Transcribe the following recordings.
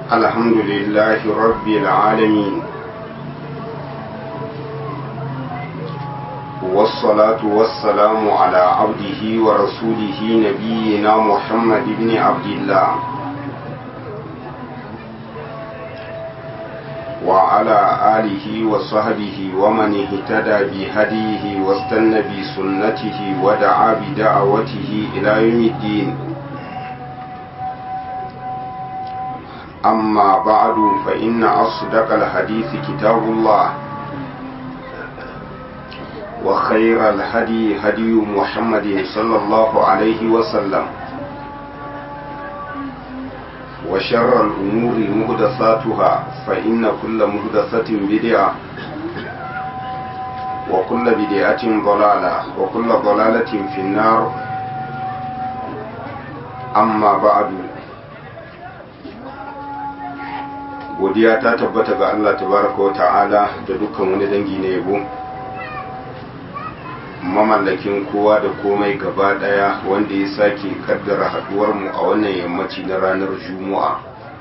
الحمد لله رب العالمين والصلاة والسلام على عبده ورسوله نبينا محمد بن عبد الله وعلى آله وصحبه ومن اهتدى بهديه واستنى بسنته ودعا بدعوته إلى يوم الدين أما بعد فإن أصدق الحديث كتاب الله وخير الهدي هدي محمد صلى الله عليه وسلم وشر الأمور مهدثاتها فإن كل مهدثة بدعة وكل بدعة ضلالة وكل ضلالة في النار أما بعد godiya ta tabbata ga Allah tabaraka wa ta'ala da dukkan wani dangi na yabo mamallakin kowa da komai gaba daya wanda ya sake kaddara haduwar mu a wannan yammaci na ranar juma'a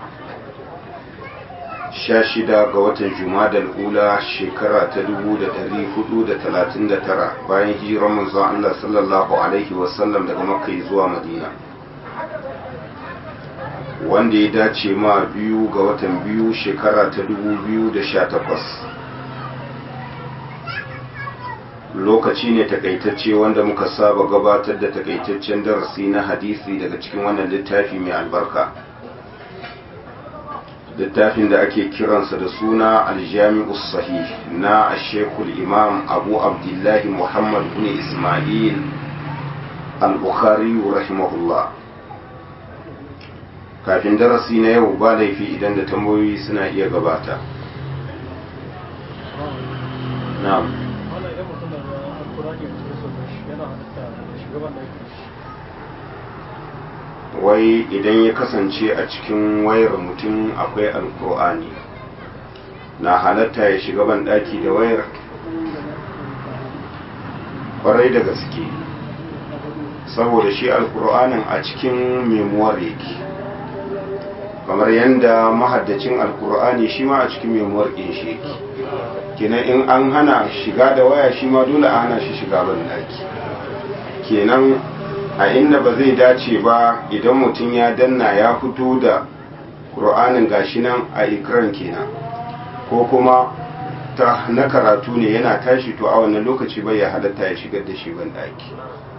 16 ga watan jumadal ula shekara ta 1439 bayan hijirar manzon Allah sallallahu alaihi wasallam daga makka zuwa madina wanda ya dace ma biyu ga watan biyu shekara ta 2018 lokaci ne takaitacce wanda muka saba gabatar da takaitaccen darasi na hadisi daga cikin wannan littafi mai albarka littafin da ake kiransa da suna aljami'u sahih na ashekul imam abu abdullahi muhammad bin ismail al-bukhari rahimahullah kafin darasi na yau ba laifi idan da tambayoyi suna iya gabata na'am wai idan ya kasance a cikin wayar mutum akwai alkur'ani na halatta ya shiga ban daki da wayar kwarai da gaske saboda shi alkur'anin a cikin memuwar yake kamar yadda mahaddacin alkur'ani shi ma a cikin memuwar ɗin shi yake kenan in an hana shiga da waya shi ma dole a hana shi shiga ban daki kenan a inda ba zai dace ba idan mutum ya danna ya fito da ƙur'anin gashi nan a ikiran kenan ko kuma ta na karatu ne yana tashi to a wannan lokaci bai ya halatta ya shigar da shi ban daki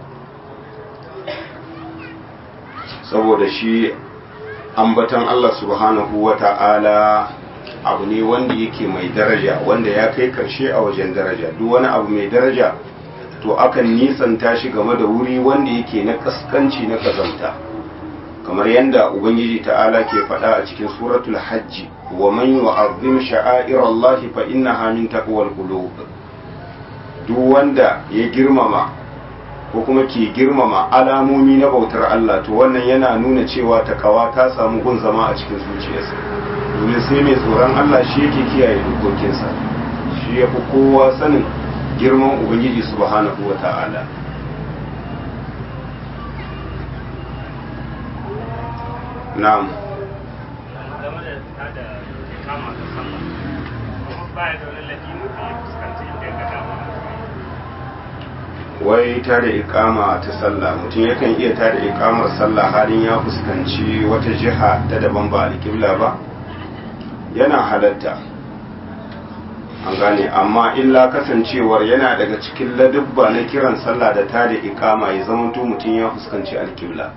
saboda shi ambatan Allah subhanahu wa ta'ala abu ne wanda yake mai daraja wanda ya kai karshe a wajen daraja duk wani abu mai daraja to akan nisanta shi game da wuri wanda yake na kaskanci na kazanta kamar yadda ubangiji ta'ala ke faɗa a cikin suratul hajji wa man yu'azzim sha'air Allah fa innaha min taqwal qulub duk wanda ya girmama ko kuma ke girmama alamomi na bautar Allah to wannan yana nuna cewa takawa ta samu gun zama a cikin zuciyarsa domin sai mai tsoron Allah shi yake kiyaye dokokinsa shi ya fi kowa sanin girman ubangiji subhanahu wa ta'ala na'am wai ta da ikama ta sallah mutum yakan iya ta da ikamar sallah halin ya fuskanci wata jiha ta daban ba alƙibla ba yana halatta an gane amma illa kasancewar yana daga cikin ladubba na kiran sallah da ta da ikama ya zamanto mutum ya fuskanci alƙibla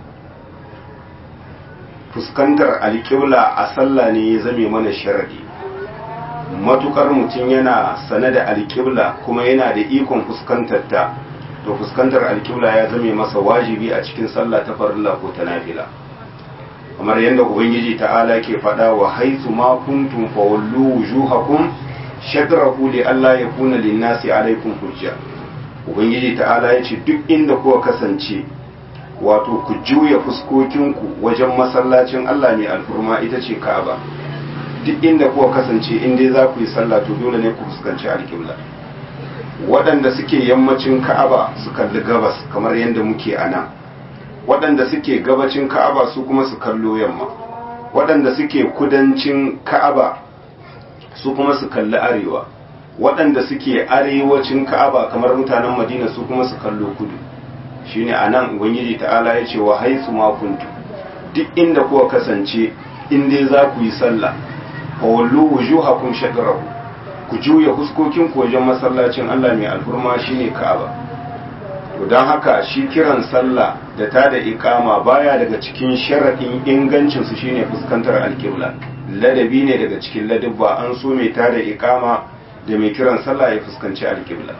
fuskantar alƙibla a sallah ne ya zame mana sharadi matukar mutum yana sane da alƙibla kuma yana da ikon fuskantar ta to fuskantar alƙibla ya zame masa wajibi a cikin sallah ta farilla ko ta nafila kamar yadda ubangiji ta'ala ke faɗa wa haisu ma kuntum fawallu wujuhakum shadrahu li alla yakuna lin-nasi alaikum hujja ubangiji ta'ala ya ce duk inda kuka kasance wato ku juya fuskokinku wajen masallacin Allah ne alfurma ita ce Ka'aba duk inda kuka kasance in dai za ku yi sallah to dole ne ku fuskanci alƙibla waɗanda suke yammacin ka'aba su kalli gabas kamar yadda muke a nan waɗanda suke gabacin ka'aba su kuma su kallo yamma waɗanda suke kudancin ka'aba su kuma su kalli arewa waɗanda suke arewacin ka'aba kamar mutanen madina su kuma su kallo kudu shine anan ubangiji ta'ala ya ce wa haisu ma kuntu duk inda kuka kasance in dai za ku yi sallah fa wallu wujuhakum shadrahu ku juya huskokin ku wajen masallacin Allah mai alhurma shine Ka'aba to dan haka shi kiran sallah da ta da iqama baya daga cikin sharadin ingancin su shine fuskantar alqibla ladabi ne daga cikin ladabba an so mai ta da iqama da mai kiran sallah ya fuskanci alqibla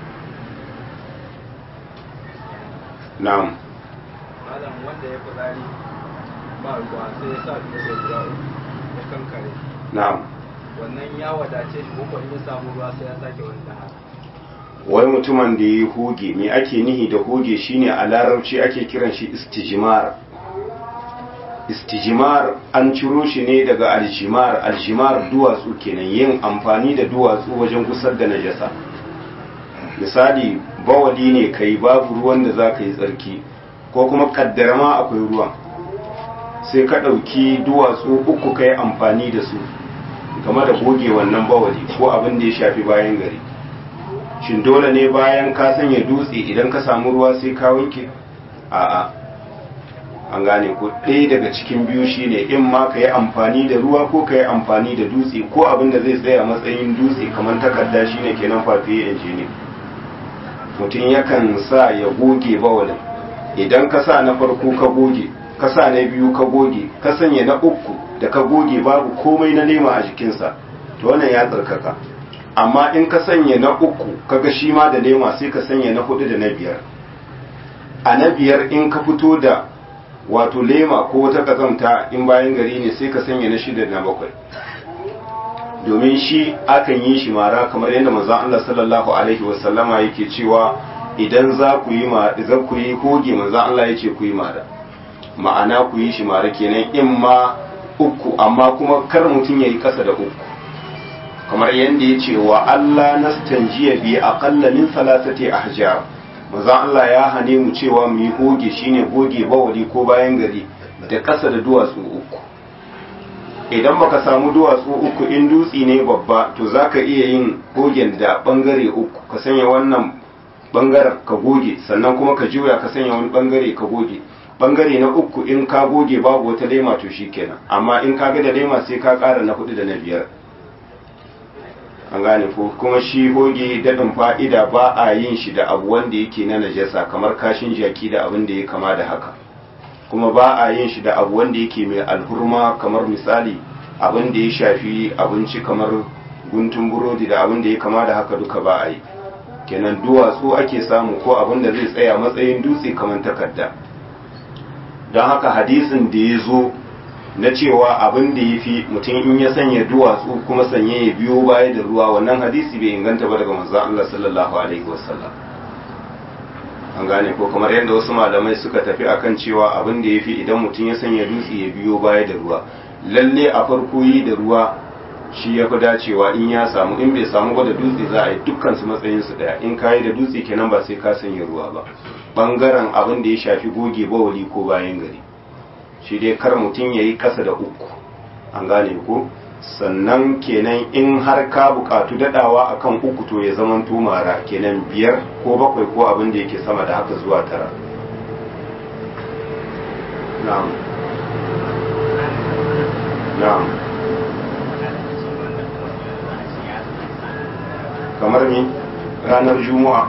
na'am malam wanda ya fitsari ba ruwa sai ya sa dutse guda uku ya kankare na'am wannan ya wadace shi ko in ya samu ruwa sai ya sake wani daha wai mutumin da ya yi hoge me ake nihi da hoge shine a larabci ake kiran shi istijimar istijimar an ciro shi ne daga aljimar aljimar duwatsu kenan yin amfani da duwatsu wajen gusar da najasa misali bawali ne kai babu ruwan da za ka yi tsarki ko kuma kaddara ma akwai ruwan sai ka ɗauki duwatsu uku ka yi amfani da su game da goge wannan bawali ko abin da ya shafi bayan gari shin dole ne bayan ka sanya dutse idan ka samu ruwa sai ka wanke a'a an gane ko ɗaya daga cikin biyu shine in ma ka yi amfani da ruwa ko ka yi amfani da dutse ko abin da zai tsaya matsayin dutse kamar takarda shine kenan fafiye injini mutum yakan sa ya goge bawalin idan ka sa na farko ka goge ka sa na biyu ka goge ka sanya na uku da ka goge babu komai na lema a jikinsa to wannan ya tsarkaka amma in ka sanya na uku kaga shi ma da lema sai ka sanya na hudu da na biyar a na biyar in ka fito da wato lema ko wata kazamta in bayan gari ne sai ka sanya na shida da na bakwai domin shi akan yi shi mara kamar yadda manzon Allah sallallahu alaihi wasallama yake cewa idan za ku yi ma za ku yi hoge manzon Allah yace ku yi mara ma'ana ku yi shi mara kenan in ma uku amma kuma kar mutum yayi kasa da uku kamar yadda ya ce wa Allah nastanjiya bi aqalla min salasati ahjar manzon Allah ya hane mu cewa mu yi hoge shine hoge bawali ko bayan gari da kasa da duwatsu uku idan baka samu duwatsu uku in dutsi ne babba to zaka iya yin gogen da bangare uku ka sanya wannan bangaren ka goge sannan kuma ka juya ka sanya wani bangare ka goge bangare na uku in ka goge babu wata lema to shikenan amma in ka ga da lema sai ka kara na hudu da na biyar an gane ko kuma shi hoge daɗin fa'ida ba a yin shi da abu wanda yake na najasa kamar kashin jaki da abin da ya kama da haka kuma ba a yin shi da abu wanda yake mai alhurma kamar misali abin da ya shafi abinci kamar guntun burodi da abin da ya kama da haka duka ba a yi kenan duwatsu ake samu ko abin da zai tsaya matsayin dutse kamar takarda don haka hadisin da ya zo na cewa abin da ya fi mutum in ya sanya duwatsu kuma sanye ya biyo baya da ruwa wannan hadisi bai inganta ba daga manzon Allah sallallahu alaihi wasallam an gane ko kamar yadda wasu malamai suka tafi akan cewa abin da ya fi idan mutum ya sanya dutse ya biyo baya da ruwa lalle a farko yi da ruwa shi ya fi dacewa in ya samu in bai samu ba da dutse za a yi dukkan su matsayin su daya in kayi da dutse kenan ba sai ka sanya ruwa ba bangaren abin da ya shafi goge bawali ko bayan gari shi dai kar mutum ya yi kasa da uku an gane ko sannan kenan in har ka bukatu dadawa akan uku to ya zaman tumara kenan biyar ko bakwai ko abin da yake sama da haka zuwa tara na'am na'am kamar ni ranar juma'a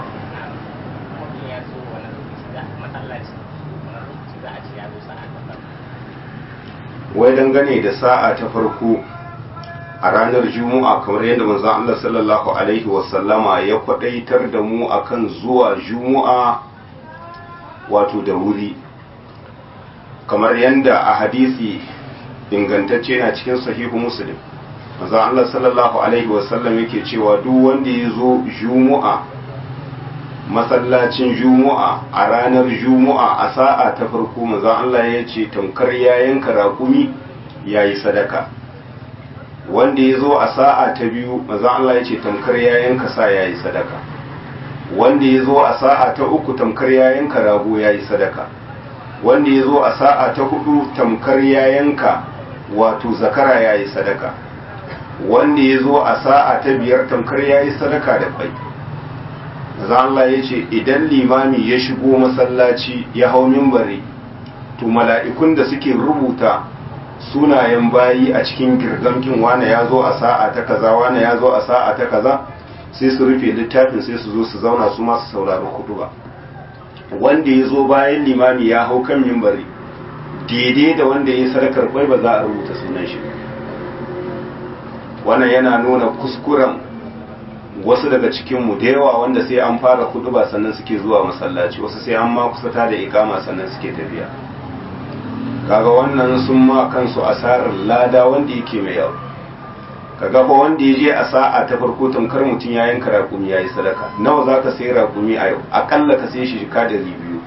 wai dangane da sa'a ta farko a ranar juma'a kamar yadda manzon Allah sallallahu alaihi wasallama ya kwadaitar da mu akan zuwa juma'a wato da wuri kamar yadda a hadisi ingantacce na cikin sahihu muslim manzon Allah sallallahu alaihi wasallam yake cewa duk wanda ya zo juma'a masallacin juma'a a ranar juma'a a sa'a ta farko manzon Allah ya ce tamkar ya yanka raƙumi yayi sadaka wanda ya zo a sa'a ta biyu manzon Allah ya ce tamkar ya yanka sa yayi sadaka wanda ya zo a sa'a ta uku tamkar ya yanka rago yayi sadaka wanda ya zo a sa'a ta hudu tamkar ya yanka wato zakara ya yi sadaka wanda ya zo a sa'a ta biyar tamkar ya yi sadaka da kwai za Allah ya ce idan limami ya shigo masallaci ya hau mimbari to mala'ikun da suke rubuta sunayen bayi a cikin girgamkin wane ya zo a sa'a ta kaza wane ya zo a sa'a ta kaza sai su rufe littafin sai su zo su zauna su masu saurari ba. wanda ya zo bayan limami ya hau kan mimbari daidai da wanda ya yi sadakar kwai ba za a rubuta sunan shi wannan yana nuna kuskuren wasu daga cikinmu da yawa wanda sai an fara ba sannan suke zuwa masallaci wasu sai an ma kusata da ikama sannan suke tafiya kaga wannan sun ma kansu asarar lada wanda yake mai yawa kaga ba wanda ya je a sa'a ta farko tamkar mutum ya yanka raƙumi ya yi sadaka nawa za ka sai raƙumi a yau aƙalla ka sai shi shika da biyu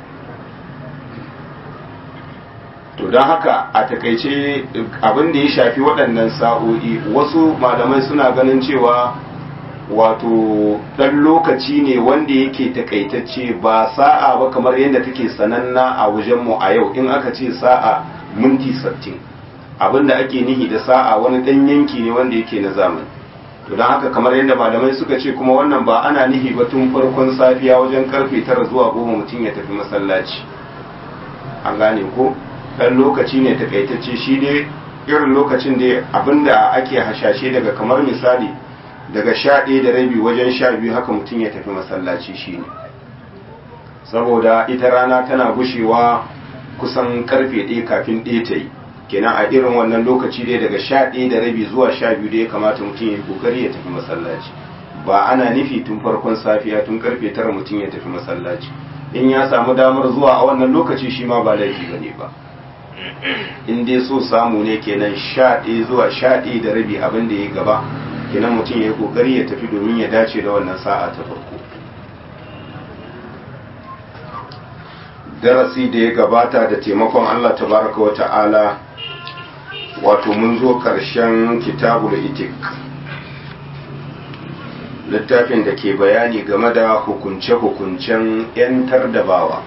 to don haka a takaice abin da ya shafi waɗannan sa'o'i wasu malamai suna ganin cewa wato ɗan lokaci ne wanda yake takaitacce ba sa'a ba kamar yadda take sananna a wajenmu a yau in aka ce sa'a minti sattin abinda ake nihi da sa'a wani ɗan yanki ne wanda yake na zamani to don haka kamar yadda malamai suka ce kuma wannan ba ana nihi ba tun farkon safiya wajen karfe tara zuwa goma mutum ya tafi masallaci an gane ko ɗan lokaci ne takaitacce shi dai irin lokacin da abinda ake hashashe daga kamar misali daga sha ɗaya da rabi wajen sha biyu haka mutum ya tafi masallaci shi ne saboda ita rana tana gushewa kusan karfe ɗaya kafin ɗaya ta yi kenan a irin wannan lokaci dai daga sha ɗaya da rabi zuwa sha biyu da ya kamata mutum ya yi kokari ya tafi masallaci ba ana nufi tun farkon safiya tun karfe tara mutum ya tafi masallaci in ya samu damar zuwa a wannan lokaci shi ma ba laifi ba ne ba in dai so samu ne kenan sha ɗaya zuwa sha ɗaya da rabi abin da ya gaba kenan mutum ya yi kokari ya tafi domin ya dace da wannan sa'a ta farko darasi da ya gabata da taimakon Allah tabaraka wa ta'ala wato mun zo ƙarshen kitabul itik littafin da ke bayani game da hukunce-hukuncen 'yantar da bawa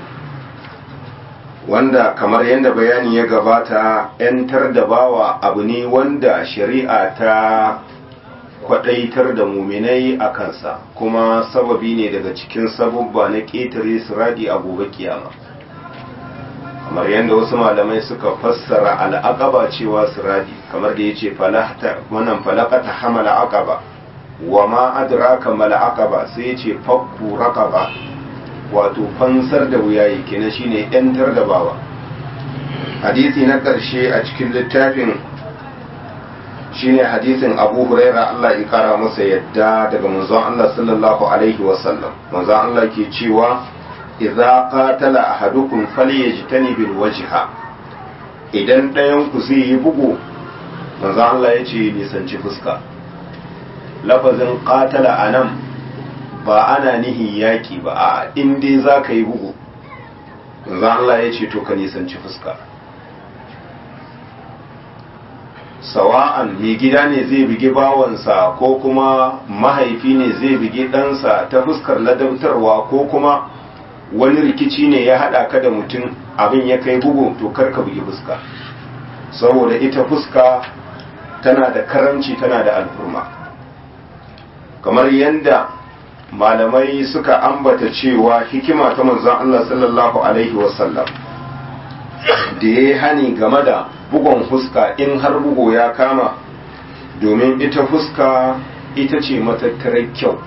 wanda kamar yadda bayani ya gabata 'yantar da bawa abu ne wanda shari'a ta kwadaitar da muminai a kansa kuma sababi ne daga cikin sababba na ƙetare siradi a gobe kiyama kamar yadda wasu malamai suka fassara al'aqaba cewa siradi kamar da yace falahta wannan falaqata hamala aqaba wa ma adraka mal aqaba sai yace fakku raqaba wato fansar da wuyayi kenan shine yantar da bawa hadisi na ƙarshe a cikin littafin shine hadisin Abu Huraira Allah ya kara masa yadda daga manzon Allah sallallahu alaihi wasallam manzon Allah ke cewa idza qatala ahadukum falyajtani bil wajha idan ɗayan ku zai yi bugu manzon Allah ya ce nisanci fuska lafazin qatala anan ba ana nihin yaki ba a in dai za ka yi bugu manzon Allah ya ce to ka nisanci fuska sawa'an mai gida ne zai bigi bawansa ko kuma mahaifi ne zai bigi ɗansa ta fuskar ladabtarwa ko kuma wani rikici ne ya haɗa ka da mutum abin ya kai bugu to karka bugi fuska saboda ita fuska tana da karamci tana da alfurma kamar yadda malamai suka ambata cewa hikima ta manzon Allah sallallahu alaihi wasallam da ya hani game da bugon fuska in har bugo ya kama domin ita fuska ita ce matattarar kyau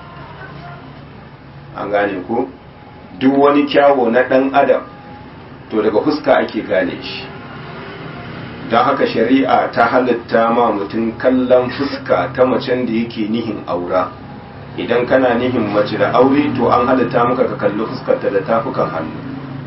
an gane ku duk wani kyawo na ɗan adam to daga fuska ake gane shi don haka shari'a ta halitta ma mutum kallon fuska ta macen da yake nihin aura idan kana nihin mace da aure to an halitta maka ka kalli fuskarta da tafukan hannu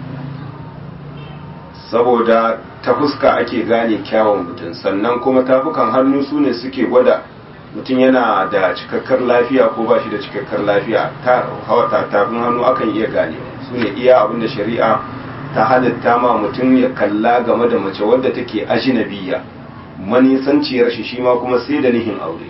saboda ta fuska ake gane kyawun mutum sannan kuma tafukan hannu su ne suke gwada mutum yana da cikakkar lafiya ko ba shi da cikakkar lafiya ta hawa tafin hannu akan iya gane su ne iya abin da shari'a ta halitta ma mutum ya kalla game da mace wadda take ajinabiya manisanciyar shi shi ma kuma sai da nihin aure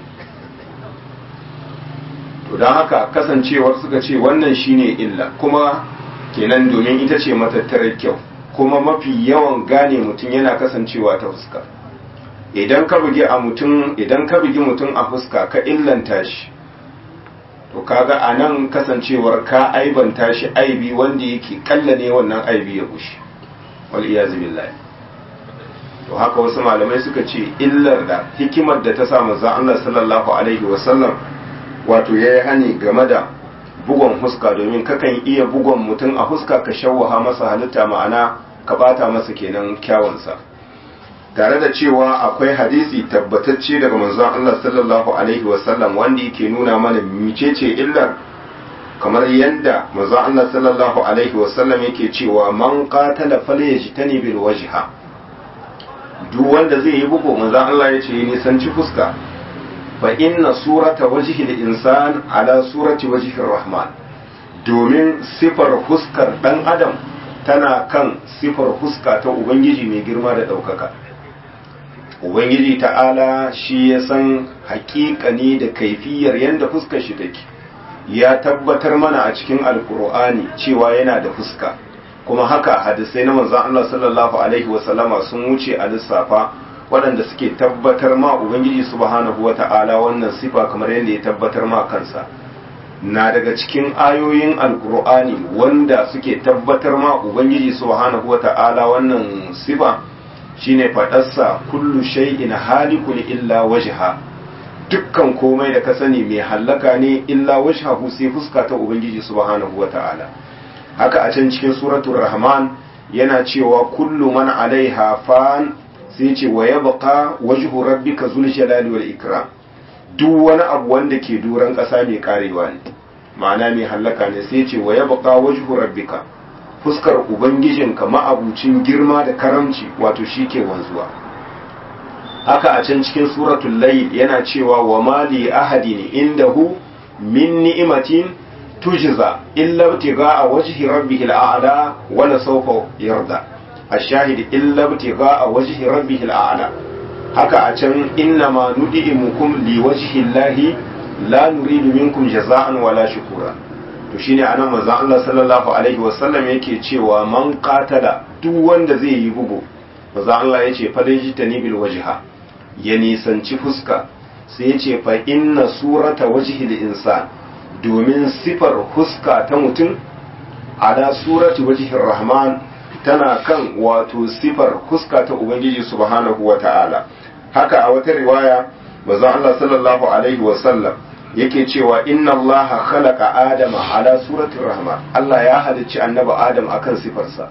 to don haka kasancewar suka ce wannan shine illa kuma kenan domin ita ce matattarar kyau kuma mafi yawan gane mutum yana kasancewa ta fuska idan ka bugi a mutum idan ka bugi mutum a fuska ka illanta shi to kaga a nan kasancewar ka aibanta shi aibi wanda yake kalla ne wannan aibi ya gushi wal iyazu billahi to haka wasu malamai suka ce illar da hikimar da ta sa manzo Allah sallallahu alaihi wasallam wato yayi hani game da bugon huska domin kakan iya bugon mutum a huska ka shawwaha masa halitta ma'ana ka bata masa kenan kyawunsa tare da cewa akwai hadisi tabbatacce daga manzon Allah sallallahu alaihi wasallam wanda yake nuna mana micece illar kamar yadda manzon Allah sallallahu alaihi wasallam yake cewa man qatala falyajtani bil wajha duk wanda zai yi bugu manzon Allah ya ce nisanci fuska fa inna surata wajhi al-insan ala surati wajhi rahman domin sifar fuskar dan adam tana kan sifar fuska ta ubangiji mai girma da ɗaukaka ubangiji ta'ala shi ya san hakikani da kaifiyar yadda fuskar shi take ya tabbatar mana a cikin alkur'ani cewa yana da fuska kuma haka hadisai na manzon Allah sallallahu alaihi wasallama sun wuce a lissafa waɗanda suke tabbatar ma ubangiji subhanahu wata'ala wannan sifa kamar yadda ya tabbatar ma kansa na daga cikin ayoyin alkur'ani wanda suke tabbatar ma ubangiji subhanahu wata'ala wannan sifa shine faɗarsa kullu shay'in halikun illa wajha dukkan komai da ka sani mai hallaka ne illa wajhahu sai fuska ta ubangiji subhanahu wata'ala haka a can cikin suratul rahman yana cewa kullu man alaiha fan sai ce wa yabqa wajhu rabbika zul jalali wal ikram duk wani abu wanda ke duran ƙasa mai karewa ne ma'ana mai hallaka ne sai ce wa yabqa wajhu rabbika fuskar ubangijinka ma'abucin girma da karamci wato shi ke wanzuwa haka a can cikin suratul layl yana cewa wa mali ahadin indahu min ni'matin tujza illa ibtigha'a wajhi rabbihil a'la wa la sawfa yarda ash-shahid illa ibtigha'a wajhi rabbihil a'la haka a can inna ma nudi'imukum liwajhi llahi la nuridu minkum jaza'an wala shukura to shine anan manzon Allah sallallahu alaihi wasallam yake cewa man qatala duk wanda zai yi bugu manzon Allah yace falajitani bil wajha ya nisanci fuska sai yace fa inna surata wajhi lil insan domin sifar fuska ta mutum ala surati wajhi rahman tana kan wato sifar fuska ta ubangiji subhanahu wata'ala haka a wata riwaya manzon Allah sallallahu alaihi wasallam yake cewa inna Allah khalaqa adama ala suratul rahman Allah ya halicci annabi adam akan sifarsa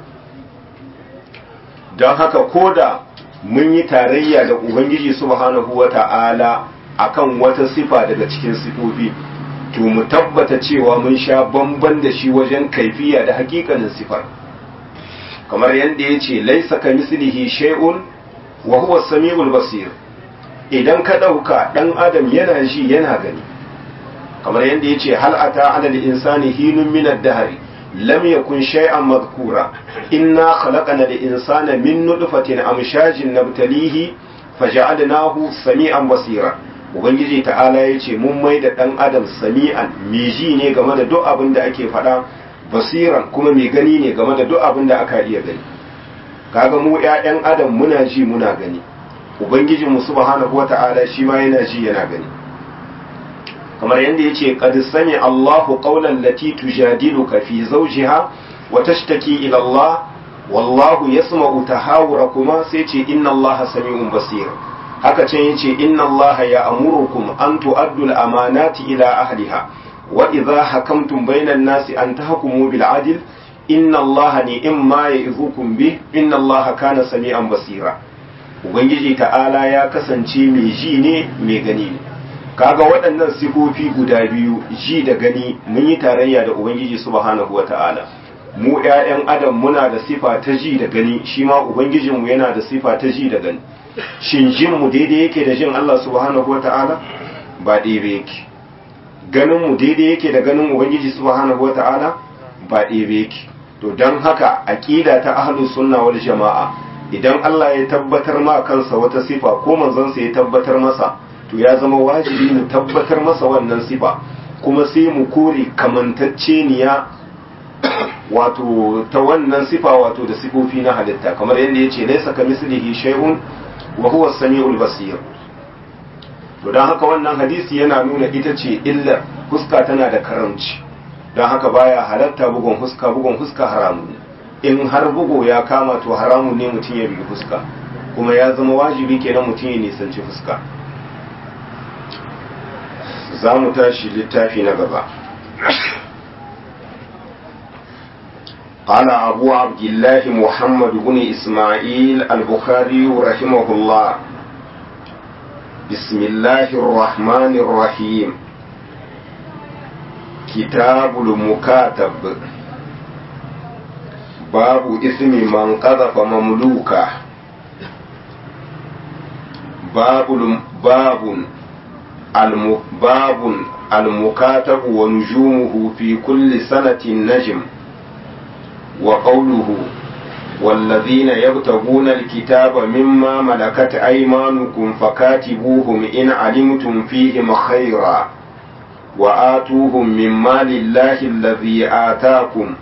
don haka koda mun yi tarayya da ubangiji subhanahu wata'ala akan wata sifa daga cikin sifofi to mu tabbata cewa mun sha bamban da shi wajen kaifiya da hakikanin sifar kamar yadda ya ce laisa ka mislihi shay'un wa huwa samiul basir idan ka ɗauka ɗan adam yana ji yana gani kamar yadda ya ce hal ata ala insani hinun min ad-dahri lam yakun shay'an madhkura inna khalaqna al-insana min nutfatin amshajin nabtalihi faja'alnahu sami'an basira ubangiji ta'ala ya ce mun mai da ɗan adam sami'an mai ji ne game da duk abin da ake faɗa basiran kuma mai gani ne game da duk abin da aka iya gani kaga mu 'ya'yan adam muna ji muna gani ubangijinmu subhanahu wata'ala shi ma yana ji yana gani kamar yadda yace qad sami Allahu qawlan lati tujadiluka fi zawjiha wa tashtaki ila Allah wallahu yasma'u tahawurakuma sai ce inna Allah sami'un basir haka can yace inna Allah ya'murukum an tu'addu al-amanati ila ahliha wa idha hakamtum bainan nasi an tahkumu bil adl inna Allah ni'ma ya'izukum bih inna Allah kana sami'an basira ubangiji ta'ala ya kasance mai ji ne mai gani ne kaga waɗannan sifofi guda biyu ji da gani mun yi tarayya da ubangiji subhanahu wata'ala mu ƴaƴan adam muna da sifa ta ji da gani shi ma ubangijinmu yana da sifa ta ji da gani shin jin mu daidai yake da jin Allah subhanahu wata'ala ba daidai yake ganin mu daidai yake da ganin ubangiji subhanahu wata'ala ba daidai yake to don haka aqida ta ahlus sunna wal jama'a idan Allah ya tabbatar ma kansa wata sifa ko manzon sa ya tabbatar masa to ya zama wajibi mu tabbatar masa wannan sifa kuma sai mu kore kamantacceniya wato ta wannan sifa wato da sifofi na halitta kamar yadda ya ce laisa ka mislihi shay'un wa huwa samiul basir to don haka wannan hadisi yana nuna ita ce illar huska tana da karamci don haka baya halatta bugun huska bugun huska haramun ne in har bugu ya kama to haramun ne mutum ya bugi fuska kuma ya zama wajibi kenan mutum ya nisanci fuska za mu tashi littafi na gaba قال أبو عبد الله محمد بن إسماعيل البخاري رحمه الله بسم الله الرحمن الرحيم كتاب المكاتب باب اسم من قذف مملوكه باب باب الم باب المكاتب ونجومه في كل سنة نجم وقوله والذين يبتغون الكتاب مما ملكت أيمانكم فكاتبوهم إن علمتم فيهم خيرا وآتوهم مما لله الذي آتاكم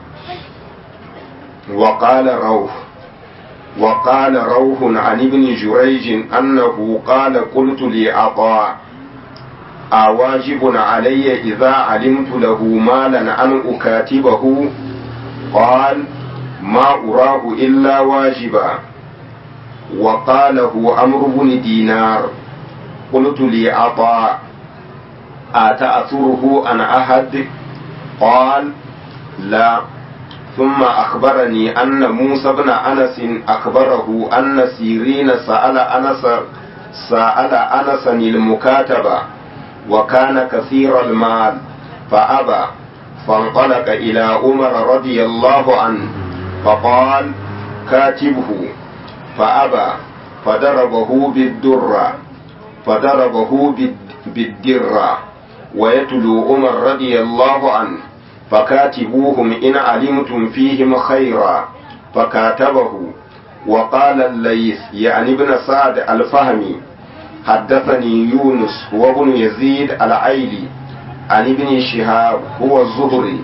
وقال روح وقال روح عن ابن جريج أنه قال قلت لعطاء أواجب علي إذا علمت له مالا أن أكاتبه قال ما أراه إلا واجبا وقاله أمر بن دينار قلت لعطاء أتأثره عن أحد قال لا ثم أخبرني أن موسى بن أنس أخبره أن سيرين سأل أنس سأل أنس المكاتبة وكان كثير المال فأبى فانطلق إلى عمر رضي الله عنه فقال كاتبه فأبى فضربه بالدرة فضربه بالدرة ويتلو عمر رضي الله عنه فكاتبوهم إن علمتم فيهم خيرا فكاتبه وقال الليث يعني ابن سعد الفهمي حدثني يونس هو ابن يزيد العيلي عن ابن شهاب هو الزهري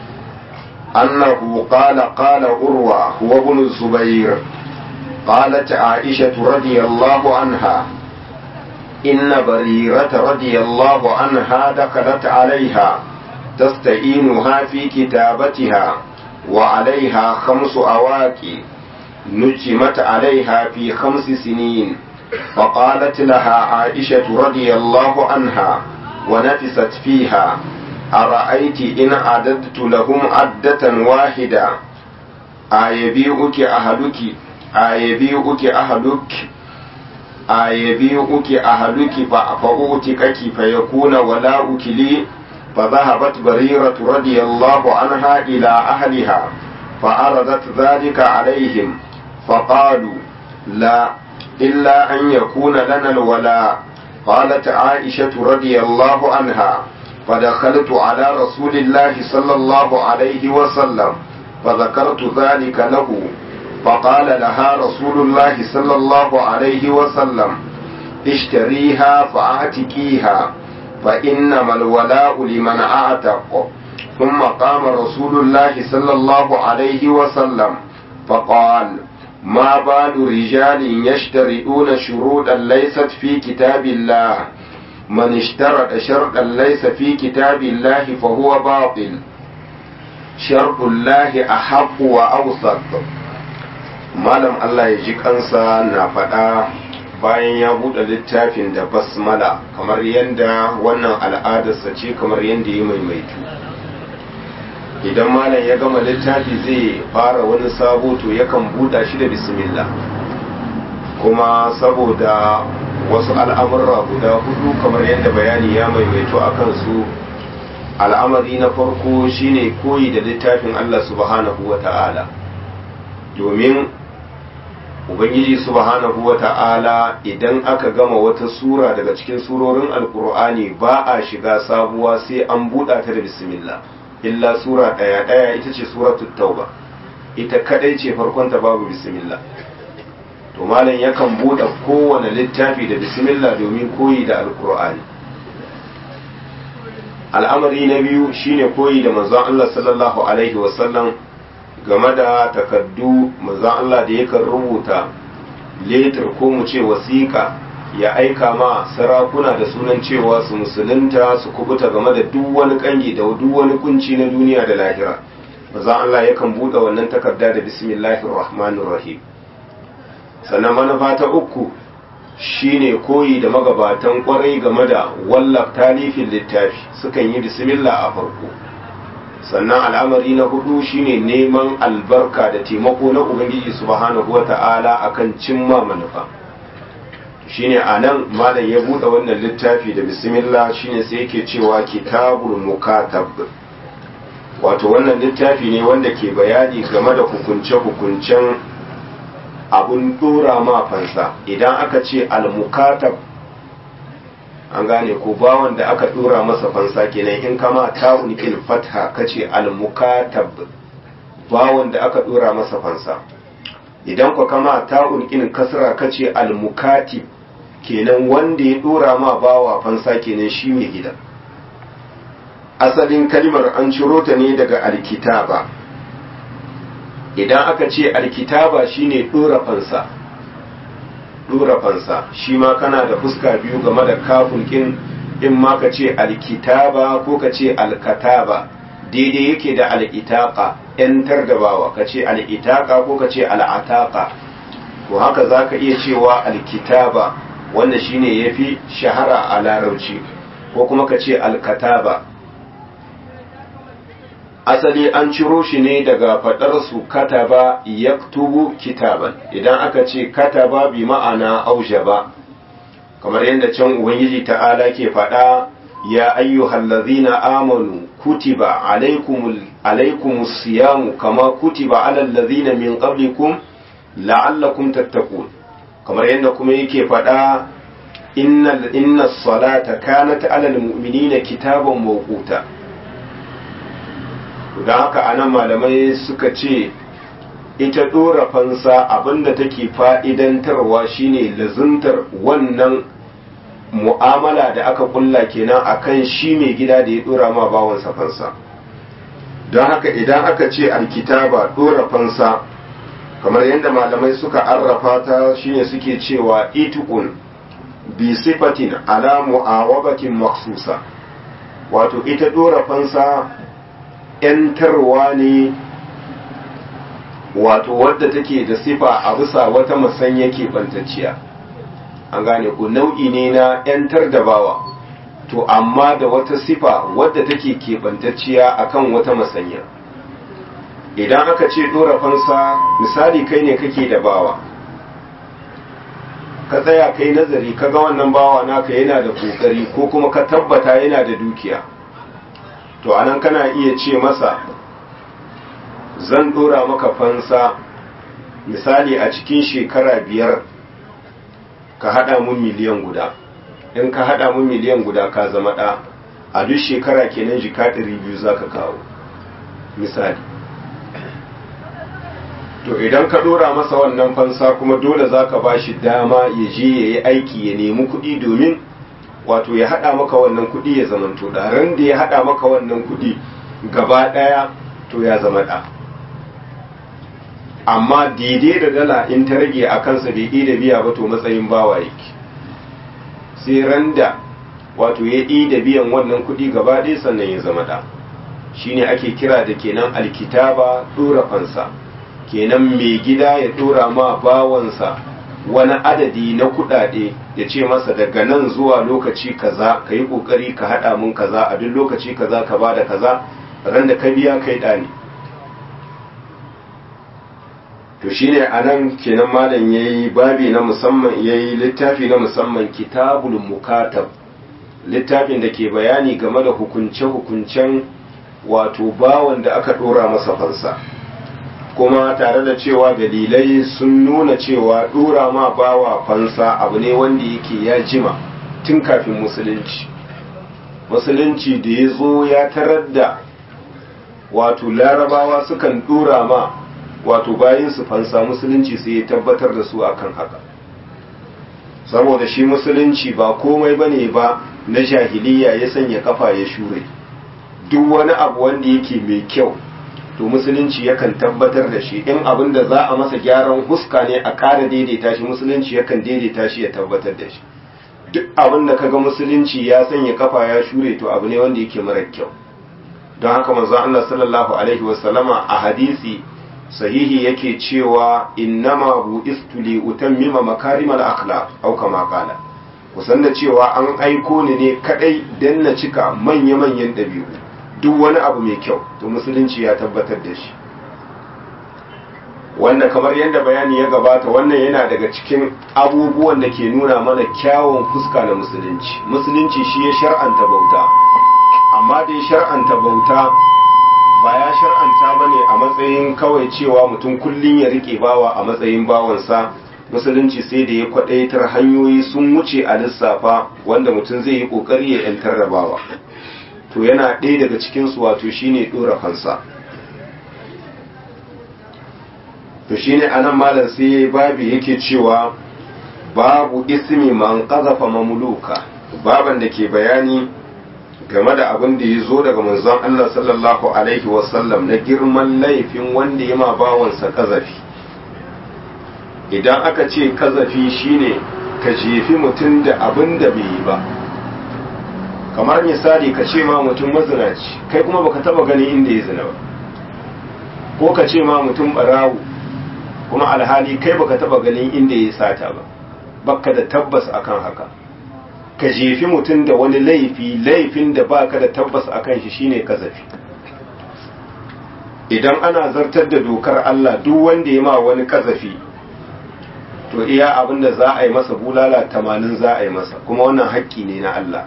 أنه قال قال أروى هو ابن الزبير قالت عائشة رضي الله عنها إن بريرة رضي الله عنها دخلت عليها تستعينها في كتابتها وعليها خمس أواكي نجمت عليها في خمس سنين فقالت لها عائشة رضي الله عنها ونفست فيها أرأيت إن عددت لهم عدة واحدة أيبيئك أهلك أيبيئك أهلك أيبيئك أهلك فأوتكك فيكون ولاؤك لي فذهبت بريرة رضي الله عنها إلى أهلها فعرضت ذلك عليهم فقالوا لا إلا أن يكون لنا الولاء قالت عائشة رضي الله عنها فدخلت على رسول الله صلى الله عليه وسلم فذكرت ذلك له فقال لها رسول الله صلى الله عليه وسلم اشتريها فاعتكيها فإنما الولاء لمن أعتق ثم قام رسول الله صلى الله عليه وسلم فقال ما بال رجال يشترطون شروطا ليست في كتاب الله من اشترط شرطا ليس في كتاب الله فهو باطل شرط الله أحق وأوثق malam Allah ya ji kansa na faɗa bayan ya buɗe littafin da basmala kamar yadda wannan al'adarsa ce kamar yadda ya maimaitu idan malam ya gama littafi zai fara wani sabo to yakan buɗa shi da bismillah kuma saboda wasu al'amurra guda hudu kamar yadda bayani ya maimaito a kansu al'amari na farko shine koyi da littafin Allah subhanahu wa ta'ala domin ubangiji subhanahu wa ta'ala idan aka gama wata sura daga cikin surorin alkur'ani ba a shiga sabuwa sai an buɗa ta da bismillah illa sura ɗaya ɗaya ita ce suratul tauba ita kadai ce farkonta babu bismillah to malam yakan buɗe kowane littafi da bismillah domin koyi da alkur'ani al'amari na biyu shine koyi da manzon Allah sallallahu alaihi wasallam game da takaddu manzon Allah da yakan rubuta letter ko mu ce wasiƙa ya aika ma sarakuna da sunan cewa su musulunta su kubuta game da duk wani kangi da duk wani kunci na duniya da lahira maza Allah yakan buɗe wannan takarda da bismillahir rahmanir rahim sannan manufa ta uku shine koyi da magabatan kwarai game da wallaf talifin littafi sukan yi bismillah a farko sannan al'amari na hudu shine neman albarka da taimako na ubangiji subhanahu wata'ala akan cimma manufa shine anan malam ya bude wannan littafi da bismillah shine sai yake cewa kitabul mukatab wato wannan littafi ne wanda ke bayani game da hukunce-hukuncen abun dora ma fansa idan aka ce al-mukatab an gane ko bawan da aka dora masa fansa kenan in kama ta'un il fatha kace al-mukatab bawan da aka dora masa fansa idan ku kama ta'un in kasra kace al-mukatib kenan wanda ya dora ma bawa fansa kenan shi mai gida asalin kalmar an ciro ta ne daga alkitaba idan aka ce alkitaba shine dora fansa dora fansa shi ma kana da fuska biyu game da kafin kin in ma ka ce alkitaba ko ka ce alkataba daidai yake da al'itaka yantar da bawa ka ce al'itaka ko ka ce al'ataka to haka za ka iya cewa alkitaba wanda shine ya fi shahara a larauci ko kuma ka ce alkataba asali an ciro shi ne daga faɗar su kataba yaktubu kitaban idan aka ce kataba bi ma'ana aujaba kamar yadda can ubangiji ta'ala ke faɗa ya ayyuhal ladzina amanu kutiba alaikumul alaikumus siyamu kama kutiba alal ladzina min qablikum la'allakum tattaqun kamar yadda kuma yake faɗa innal innas salata kanat alal mu'minina kitaban mawquta don haka anan malamai suka ce ita ɗora fansa abinda take fa'idantarwa shine lazuntar wannan mu'amala da aka kulla kenan akan shi mai gida da ya ɗora ma bawansa fansa don haka idan aka ce alkitaba ɗora fansa kamar yadda malamai suka arrafa ta shine suke cewa itukun bi sifatin ala mu'awabatin maksusa wato ita ɗora fansa ‘yantarwa ne wato wadda take da sifa a bisa wata musanya keɓantacciya an gane ku nau'i ne na ‘yantar da bawa to amma da wata sifa wadda take keɓantacciya akan wata musanya idan aka ce ɗora fansa misali kai ne kake da bawa ka tsaya kai nazari ka ga wannan bawa naka yana da kokari ko kuma ka tabbata yana da dukiya to anan kana iya ce masa zan dora maka fansa misali a cikin shekara biyar ka hada mun miliyan guda in ka hada mun miliyan guda ka zama ɗa a duk shekara kenan jika ɗari biyu za ka kawo misali to idan ka dora masa wannan fansa kuma dole za ka ba shi dama ya je ya yi aiki ya nemi kuɗi domin wato ya haɗa maka wannan kuɗi ya zamanto da ran da ya haɗa maka wannan kuɗi gaba ɗaya to ya zama ɗa amma daidai da dala in ta rage a kansa bai da biya ba to matsayin bawa yake sai ran da wato ya da biyan wannan kuɗi gaba ɗaya sannan ya zama ɗa shine ake kira da kenan alkitaba ɗora fansa kenan mai gida ya ɗora ma bawansa wani adadi na kuɗaɗe ya ce masa daga nan zuwa lokaci kaza ka yi ƙoƙari ka haɗa mun kaza a duk lokaci kaza ka ba da kaza ran da ka biya kai ɗani to shine a nan kenan malam ya yi babi na musamman ya yi littafi na musamman kitabul mukatab littafin da ke bayani game da hukunce-hukuncen wato bawan da aka ɗora masa fansa kuma tare da cewa dalilai sun nuna cewa ɗora ma bawa fansa abu ne wanda yake ya jima tun kafin musulunci musulunci da ya zo ya tarar da wato larabawa sukan ɗora ma wato bayan su fansa musulunci sai ya tabbatar da su akan haka saboda shi musulunci ba komai bane ba na jahiliya ya sanya kafa ya shure duk wani abu wanda yake mai kyau to musulunci yakan tabbatar da shi in abin da za a masa gyaran huska ne a ƙara daidaita shi musulunci yakan daidaita shi ya tabbatar da shi duk abin da kaga musulunci ya sanya kafa ya shure to abu ne wanda yake mara kyau don haka manzo Allah sallallahu alaihi wasallama a hadisi sahihi yake cewa innama bu'istu li utammima makarimal akhlaq au kama qala kusan da cewa an aiko ni ne kadai dan na cika manya-manyan dabi'u duk wani abu mai kyau to musulunci ya tabbatar da shi wanda kamar yadda bayani ya gabata wannan yana daga cikin abubuwan da ke nuna mana kyawun fuska na musulunci musulunci shi ya shar'anta bauta amma da ya shar'anta bauta ba ya shar'anta ba ne a matsayin kawai cewa mutum kullum ya rike bawa a matsayin bawansa musulunci sai da ya kwadaitar hanyoyi sun wuce a lissafa wanda mutum zai yi kokari ya yantar da bawa to yana ɗaya daga cikinsu wato shine ɗora kansa to shine anan malam sai babi yake cewa babu ismi man qazafa mamluka baban da ke bayani game da abin da ya zo daga manzon Allah sallallahu alaihi wasallam na girman laifin wanda ya ma bawansa kazafi idan aka ce kazafi shine ka jefi mutum da abin da bai yi ba kamar misali ka ce ma mutum mazinaci kai kuma baka taba gani inda ya zina ba ko ka ce ma mutum barawo kuma alhali kai baka taba ganin inda ya sata ba baka da tabbas akan haka ka jefi mutum da wani laifi laifin da baka da tabbas akan shi shine kazafi idan ana zartar da dokar Allah duk wanda ya ma wani kazafi to iya abin da za a yi masa bulala tamanin za a yi masa kuma wannan haƙƙi ne na Allah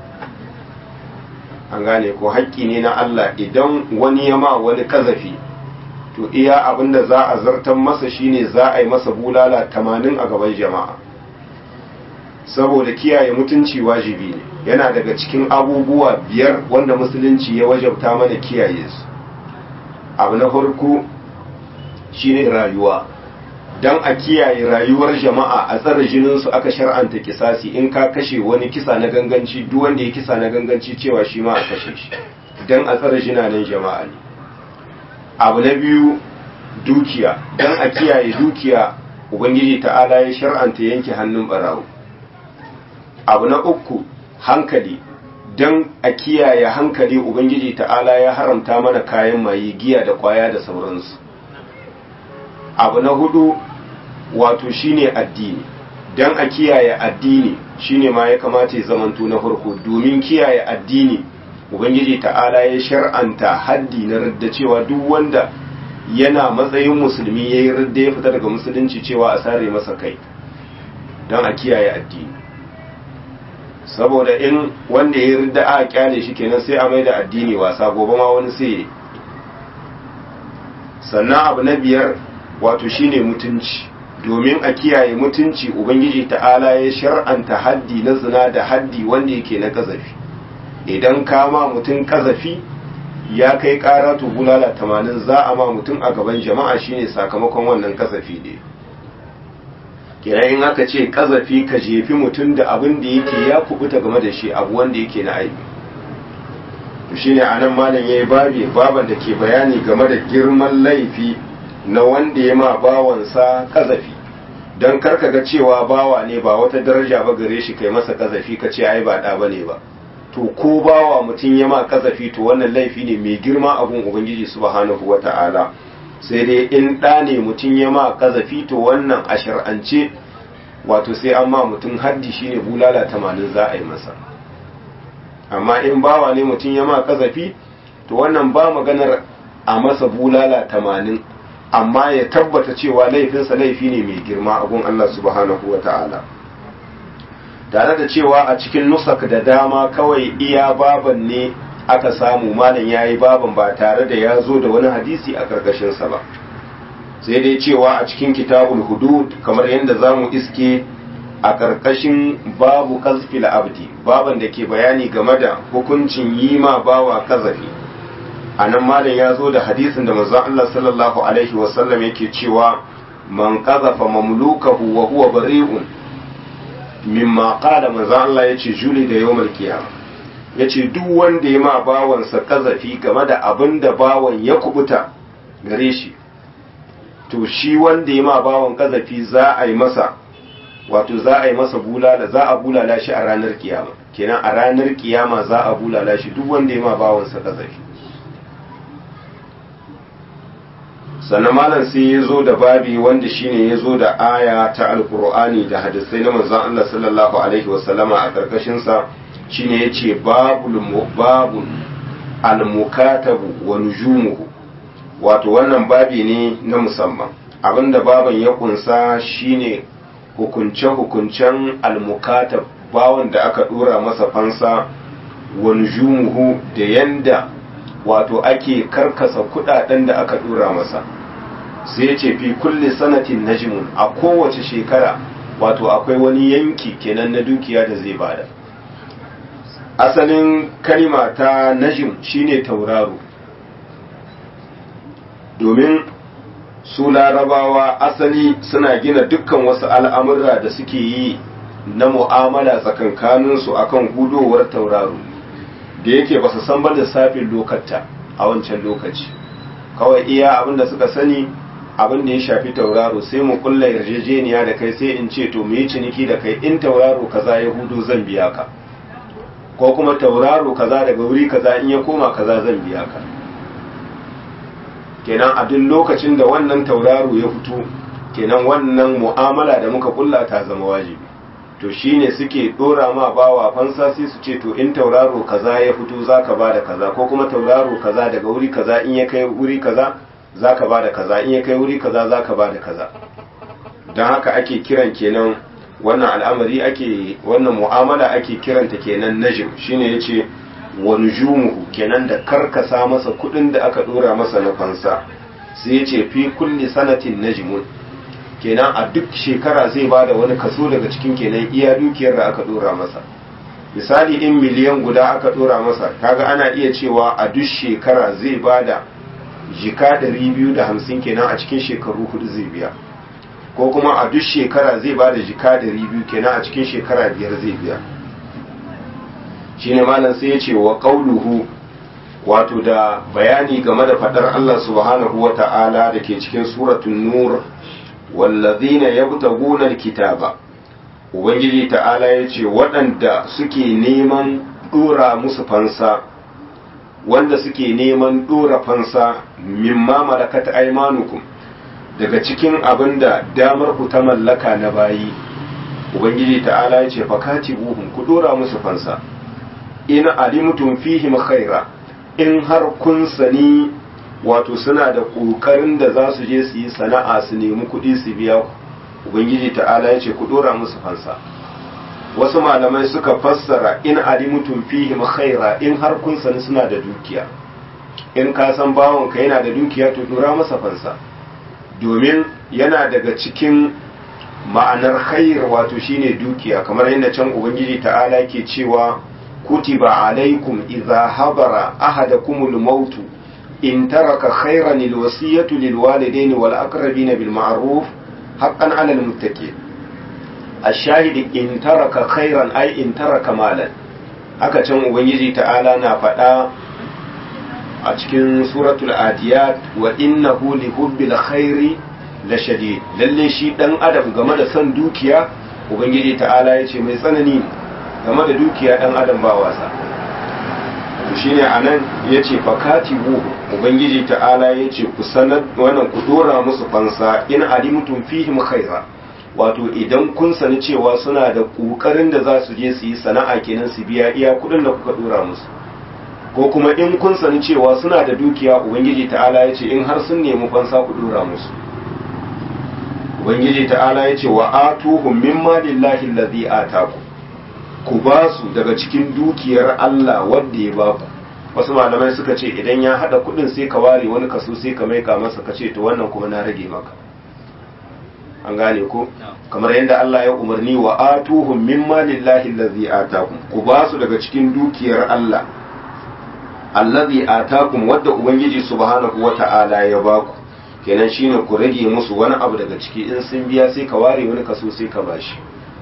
an gane ko haƙƙi ne na Allah idan wani ya ma wani kazafi to iya abin da za a zartar masa shine za a yi masa bulala tamanin a gaban jama'a saboda kiyaye mutunci wajibi ne yana daga cikin abubuwa biyar wanda musulunci ya wajabta mana kiyaye su abu na farko shine rayuwa don a kiyaye rayuwar jama'a a tsare jininsu aka shar'anta kisasi in ka kashe wani kisa na ganganci duk wanda ya kisa na ganganci cewa shi ma a kashe shi don a tsare jinanen jama'a ne abu na biyu dukiya don a kiyaye dukiya ubangiji ta'ala ya shar'anta yanke hannun barawo abu na uku hankali don a kiyaye hankali ubangiji ta'ala ya haramta mana kayan maye giya da kwaya da sauransu abu na hudu wato shine addini don a kiyaye addini shine ma ya kamata ya zamanto na farko domin kiyaye addini ubangiji ta'ala ya shar'anta haddi na radda cewa duk wanda yana matsayin musulmi ya yi radda ya fita daga musulunci cewa a sare masa kai don a kiyaye addini saboda in wanda ya ridda a kyale shi kenan sai a maida addini wasa gobe ma wani sai sannan abu na biyar wato shine mutunci domin a kiyaye mutunci ubangiji ta'ala ya shar'anta haddi na zina da haddi wanda yake na kazafi idan kama mutum kazafi ya kai kara to bulala tamanin za a ma mutum a gaban jama'a shine sakamakon wannan kazafi ne kenan in aka ce kazafi ka jefi mutum da abin da yake ya kubuta game da shi abu wanda yake na aibi to shine anan malam yayi babi baban da ke bayani game da girman laifi na wanda ya ma bawansa kazafi don karka ga cewa bawa ne ba wata daraja ba gare shi kai masa kazafi ka ce ai ba da bane ba to ko bawa mutum ya ma kazafi to wannan laifi ne mai girma abun ubangiji subhanahu wata'ala sai dai in ɗa ne mutum ya ma kazafi to wannan a shar'ance wato sai an ma mutum haddi shine bulala tamanin za a yi masa amma in bawa ne mutum ya ma kazafi to wannan ba maganar a masa bulala tamanin amma ya tabbata cewa laifinsa laifi ne mai girma abun Allah subhanahu wa ta'ala tare da cewa a cikin nusak da dama kawai iya baban ne aka samu malam ya yi baban ba tare da ya zo da wani hadisi a karkashinsa ba sai dai cewa a cikin kitabul hudud kamar yadda za mu iske a karkashin babu kazfil abdi baban da ke bayani game da hukuncin yi ma bawa kazafi a nan malam ya zo da hadisin da manzon Allah sallallahu alaihi wasallam yake cewa man qazafa mamlukahu wa huwa bari'un mimma qala manzon Allah yace juli da yawmal qiyamah yace duk wanda ya ma bawansa kazafi game da abin da bawan ya kubuta gare shi to shi wanda ya ma bawan kazafi za a yi masa wato za a yi masa bulala za a bulala shi a ranar kiyama kenan a ranar kiyama za a bulala shi duk wanda ya ma bawansa kazafi sannan malam sai ya zo da babi wanda shine ya zo da aya ta alkur'ani da hadisai na manzon Allah sallallahu alaihi wasallama a karkashin sa shine yace babul babul almukatabu wa nujumuhu wato wannan babi ne na musamman abinda baban ya kunsa shine hukunce hukuncen almukatab bawon da aka dora masa fansa wa nujumuhu da yanda wato ake karkasa kudaden da aka dora masa sai ya ce fi kulle sanatin najmun a kowace shekara wato akwai wani yanki kenan na dukiya da zai bada asalin kalima ta najim shine tauraro domin su larabawa asali suna gina dukkan wasu al'amurra da suke yi na mu'amala tsakankaninsu akan hudowar tauraro da yake ba su san ba lissafin lokata a wancan lokaci kawai iya abin da suka sani abin da ya shafi tauraro sai mu kulla yarjejeniya da kai sai in ce to mu yi ciniki da kai in tauraro kaza ya hudu zan biya ka ko kuma tauraro kaza daga wuri kaza in ya koma kaza zan biya ka kenan a duk lokacin da wannan tauraro ya fito kenan wannan mu'amala da muka kulla ta zama wajibi to shine suke dora ma bawa fansa sai su ce to in tauraro kaza ya fito zaka bada kaza ko kuma tauraro kaza daga wuri kaza in ya kai wuri kaza zaka bada kaza in ya kai wuri kaza zaka bada kaza don haka ake kiran kenan wannan al'amari ake wannan mu'amala ake kiranta kenan najim shine yace wa nujumuhu kenan da karkasa masa kudin da aka dora masa na fansa sai yace fi kulli sanatin najmun kenan a duk shekara zai bada wani kaso daga cikin kenan iya dukiyar da aka dora masa misali in miliyan guda aka dora masa kaga ana iya cewa a duk shekara zai bada jika 250 kenan a cikin shekaru hudu zai biya ko kuma a duk shekara zai bada jika 200 kenan a cikin shekara biyar zai biya shine malam sai ya ce wa qauluhu wato da bayani game da fadar Allah subhanahu wa ta'ala da ke cikin suratul nur wallazina yabtaguna alkitaba ubangiji ta'ala ya ce waɗanda suke neman dora musu fansa wanda suke neman dora fansa mimma malakat aymanukum daga cikin abinda damar ku ta mallaka na bayi ubangiji ta'ala ya ce fakatibuhum ku dora musu fansa in alimtum fihim khaira in har kun sani wato suna da ƙoƙarin da za su je su yi sana'a su nemi kuɗi su biya ku ubangiji ta'ala ya ce ku ɗora musu fansa wasu malamai suka fassara in alimutum fihim khaira in har kun sani suna da dukiya in ka san bawon ka yana da dukiya to ɗora masa fansa domin yana daga cikin ma'anar khair wato shine dukiya kamar yadda can ubangiji ta'ala ke cewa kutiba alaikum idza habara ahadakumul mautu in taraka khairan alwasiyatu lilwalidain wal aqrabin bil ma'ruf haqqan 'alal muttaqin ash-shahid in taraka khairan ay in taraka malan haka can ubangiji ta'ala na faɗa a cikin suratul adiyat wa innahu li hubbil khairi la shadid lalle shi dan adam game da son dukiya ubangiji ta'ala yace mai tsanani ne game da dukiya dan adam ba wasa to shine anan yace fakatibu ubangiji ta'ala yace ku sanar wannan ku dora musu fansa in alimtum fihim khaira wato idan kun sani cewa suna da kokarin da za su je su yi sana'a kenan su biya iya kudin da kuka dora musu ko kuma in kun sani cewa suna da dukiya ubangiji ta'ala yace in har sun nemi fansa ku dora musu ubangiji ta'ala yace wa atuhum mimma lillahi allazi ataku ku ba su daga cikin dukiyar Allah wanda ya ba ku wasu malamai suka ce idan ya hada kudin sai ka ware wani kaso sai ka maika masa ka ce to wannan kuma na rage maka an gane ko kamar yadda Allah ya umarni wa atuhum mimma lillahi allazi atakum ku ba su daga cikin dukiyar Allah allazi atakum wadda ubangiji subhanahu wata'ala ya ba ku kenan shine ku rage musu wani abu daga ciki in sun biya sai ka ware wani kaso sai ka bashi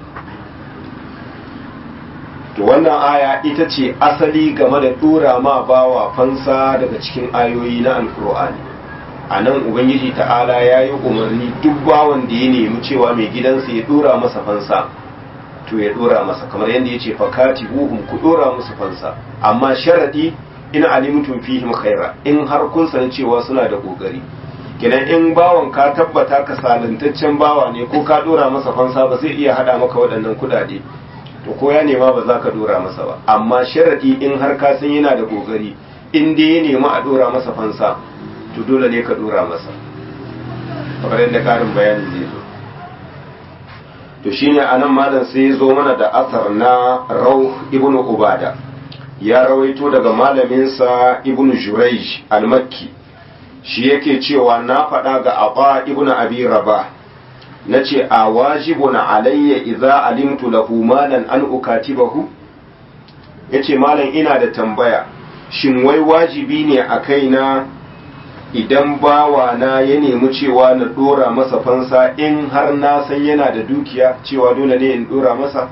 to wannan aya ita ce asali game da dora ma bawa fansa daga cikin ayoyi na alkur'ani a nan ubangiji ta'ala ya yi umarni duk bawan da ya nemi cewa mai gidansa ya dora masa fansa to ya dora masa kamar yadda ya ce fakati buhum ku dora musu fansa amma sharadi in alimtum fihim khaira in har kun san cewa suna da kokari kenan in bawan ka tabbata ka salantaccen bawa ne ko ka dora masa fansa ba zai iya hada maka waɗannan kudade to ko ya nema ba za ka dora masa ba amma sharadi in har ka san yana da kokari in dai ya nema a dora masa fansa to dole ne ka dora masa kamar yadda karin bayani zai zo to shine anan malam sai ya zo mana da asar na rauh ibnu ubada ya rawaito daga malaminsa ibnu jurayj al-makki shi yake cewa na faɗa ga aba ibnu abi rabah nace a wajibun alayya idza alimtu lahu malan an ukatibahu yace malam ina da tambaya shin wai wajibi ne a kaina idan bawa na ya nemi cewa na dora masa fansa in har na san yana da dukiya cewa dole ne in dora masa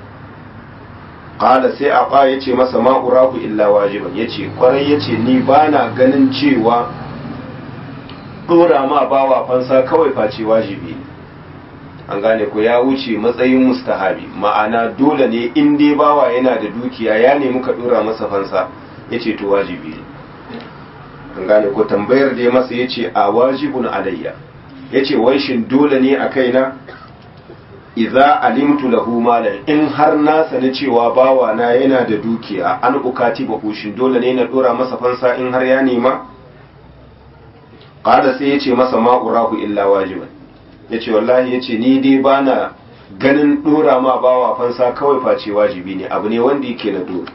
qala sai aba yace masa ma urahu illa wajiban yace kwarai yace ni bana ganin cewa dora ma bawa fansa kawai face wajibi ne an gane ko ya wuce matsayin mustahabi ma'ana dole ne in dai bawa yana da dukiya ya nemi ka dora masa fansa yace to wajibi ne an gane ko tambayar da ya masa yace a wajibun alayya yace wai shin dole ne a kaina idza alimtu lahu malan in har na sani cewa bawa na yana da dukiya an ukati ba shin dole ne na dora masa fansa in har ya nema qala sai yace masa ma urahu illa wajiban yace wallahi yace ni dai bana ganin dora ma bawa fansa kawai face wajibi ne abu ne wanda yake na dole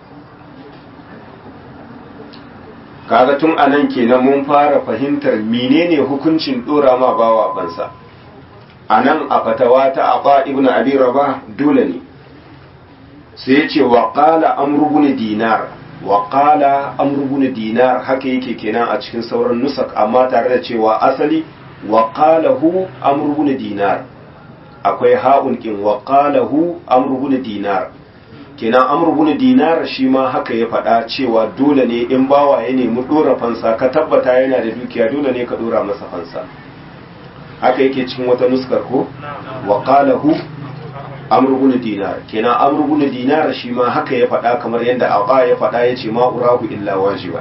kaga tun anan kenan mun fara fahimtar menene hukuncin dora ma bawa fansa anan a fatawa ta aba ibnu abi rabah dole ne sai yace wa qala amru ibn dinar wa qala amru ibn dinar haka yake kenan a cikin sauran nusak amma tare da cewa asali wa qalahu amru ibn dinar akwai ha'un kin wa qalahu amru ibn dinar kenan amru ibn dinar shi ma haka ya faɗa cewa dole ne in bawa ya nemi dora fansa ka tabbata yana da dukiya dole ne ka dora masa fansa haka yake cikin wata nuskar ko wa qalahu amru ibn dinar kenan amru ibn dinar shi ma haka ya faɗa kamar yadda aba ya faɗa yace ma urahu illa wajiba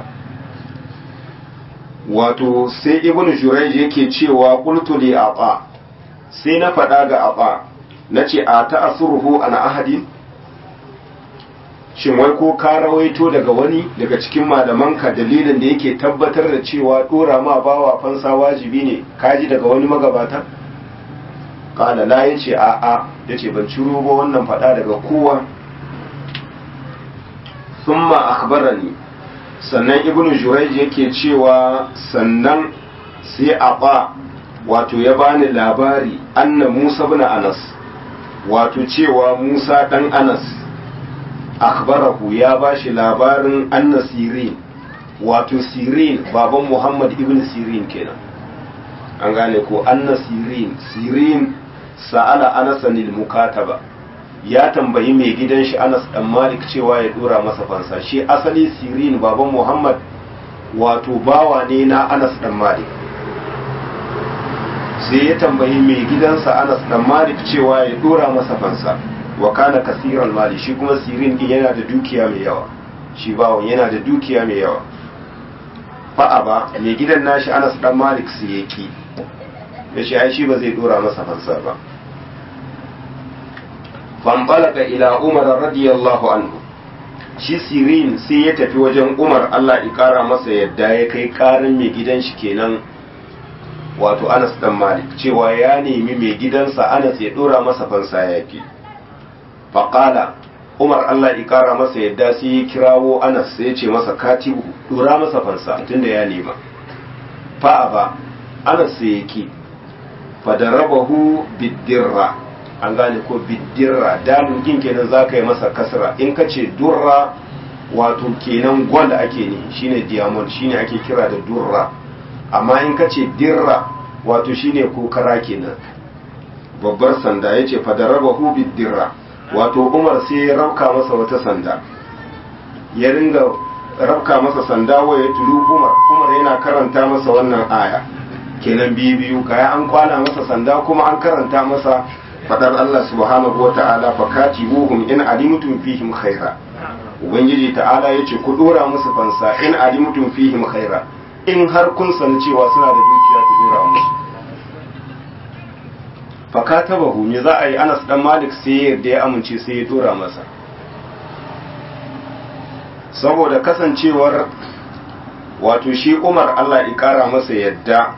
wato sai ibn jurayj yake cewa qultu li aba sai na faɗa ga aba nace a ta'asruhu ana ahadin shin wai ko ka rawaito daga wani daga cikin malamanka dalilin da yake tabbatar da cewa dora ma bawa fansa wajibi ne kaji daga wani magabata kala la yace a a yace ban ciro ba wannan fada daga kowa thumma akhbarani sannan ibnu jurayj yake cewa sannan sai aba wato ya bani labari anna musa ibn anas wato cewa musa dan anas akhbarahu ya bashi labarin anna sirin wato sirin baban muhammad ibn sirin kenan an gane ko anna sirin sirin sa'ala anas anil mukataba ya tambayi mai gidan shi anas dan malik cewa ya dora masa fansa shi asali sirin baban muhammad wato bawa ne na anas dan malik sai ya tambayi mai gidansa anas dan malik cewa ya dora masa fansa wa kana kasiran mali shi kuma sirin din yana da dukiya mai yawa shi bawon yana da dukiya mai yawa fa'a ba mai gidan nashi anas dan malik su yaki ya ce ai shi ba zai dora masa fansa ba fanbalaka ila umar radiyallahu anhu shi sirin sai ya tafi wajen umar allah ya kara masa yadda ya kai karin mai gidan shi kenan wato anas dan malik cewa ya nemi mai gidansa anas ya dora masa fansa ya fi faƙala umar allah ya kara masa yadda sai ya kirawo anas sai ya ce masa katibu dora masa fansa tunda ya nema fa'a ba anas sai ya ki fadarabahu biddirra an gane ko biddirra dalin gin kenan za ka yi masa kasra in ka ce durra wato kenan gwal ake ne shine diamond shine ake kira da durra amma in ka ce dirra wato shine kokara kenan babbar sanda ya ce fadarabahu biddirra wato umar sai ya rauka masa wata sanda ya ringa rabka masa sanda wa ya tulu umar umar yana karanta masa wannan aya kenan biyu biyu kaya an kwana masa sanda kuma an karanta masa fadar Allah subhanahu wa ta'ala fa katibuhum in alimtum fihim khaira ubangiji ta'ala yace ku dora musu fansa in alimtum fihim khaira in har kun san cewa suna da dukiya ku dora musu fa katabahu me za a yi Anas dan Malik sai yadda ya amince sai ya dora masa saboda kasancewar wato shi Umar Allah ya kara masa yadda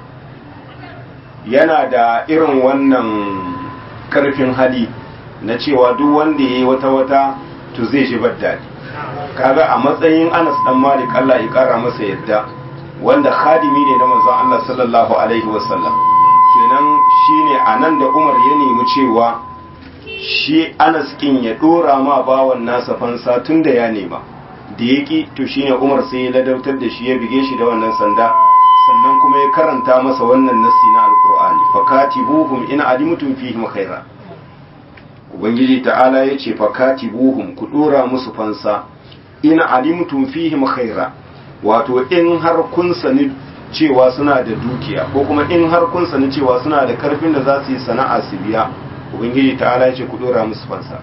yana da irin wannan karfin hali na cewa duk wanda ya yi wata-wata to zai shi daɗi kaga a matsayin anas dan malik Allah ya kara masa yadda wanda khadimi ne na manzon Allah sallallahu alaihi wasallam kenan shine anan da Umar ya nemi cewa shi Anas kin ya dora ma bawan nasa fansa tunda ya nema da yaki to shine Umar sai ya ladautar da shi ya bige shi da wannan sanda sannan kuma ya karanta masa wannan nassi na alkur'ani fakatibuhum in alimtum fihim khaira ubangiji ta'ala yace fakatibuhum ku dora musu fansa in alimtum fihim khaira wato in har kun sani cewa suna da dukiya ko kuma in har kun sani cewa suna da karfin da za su yi sana'a su biya ubangiji ta'ala yace ku dora musu fansa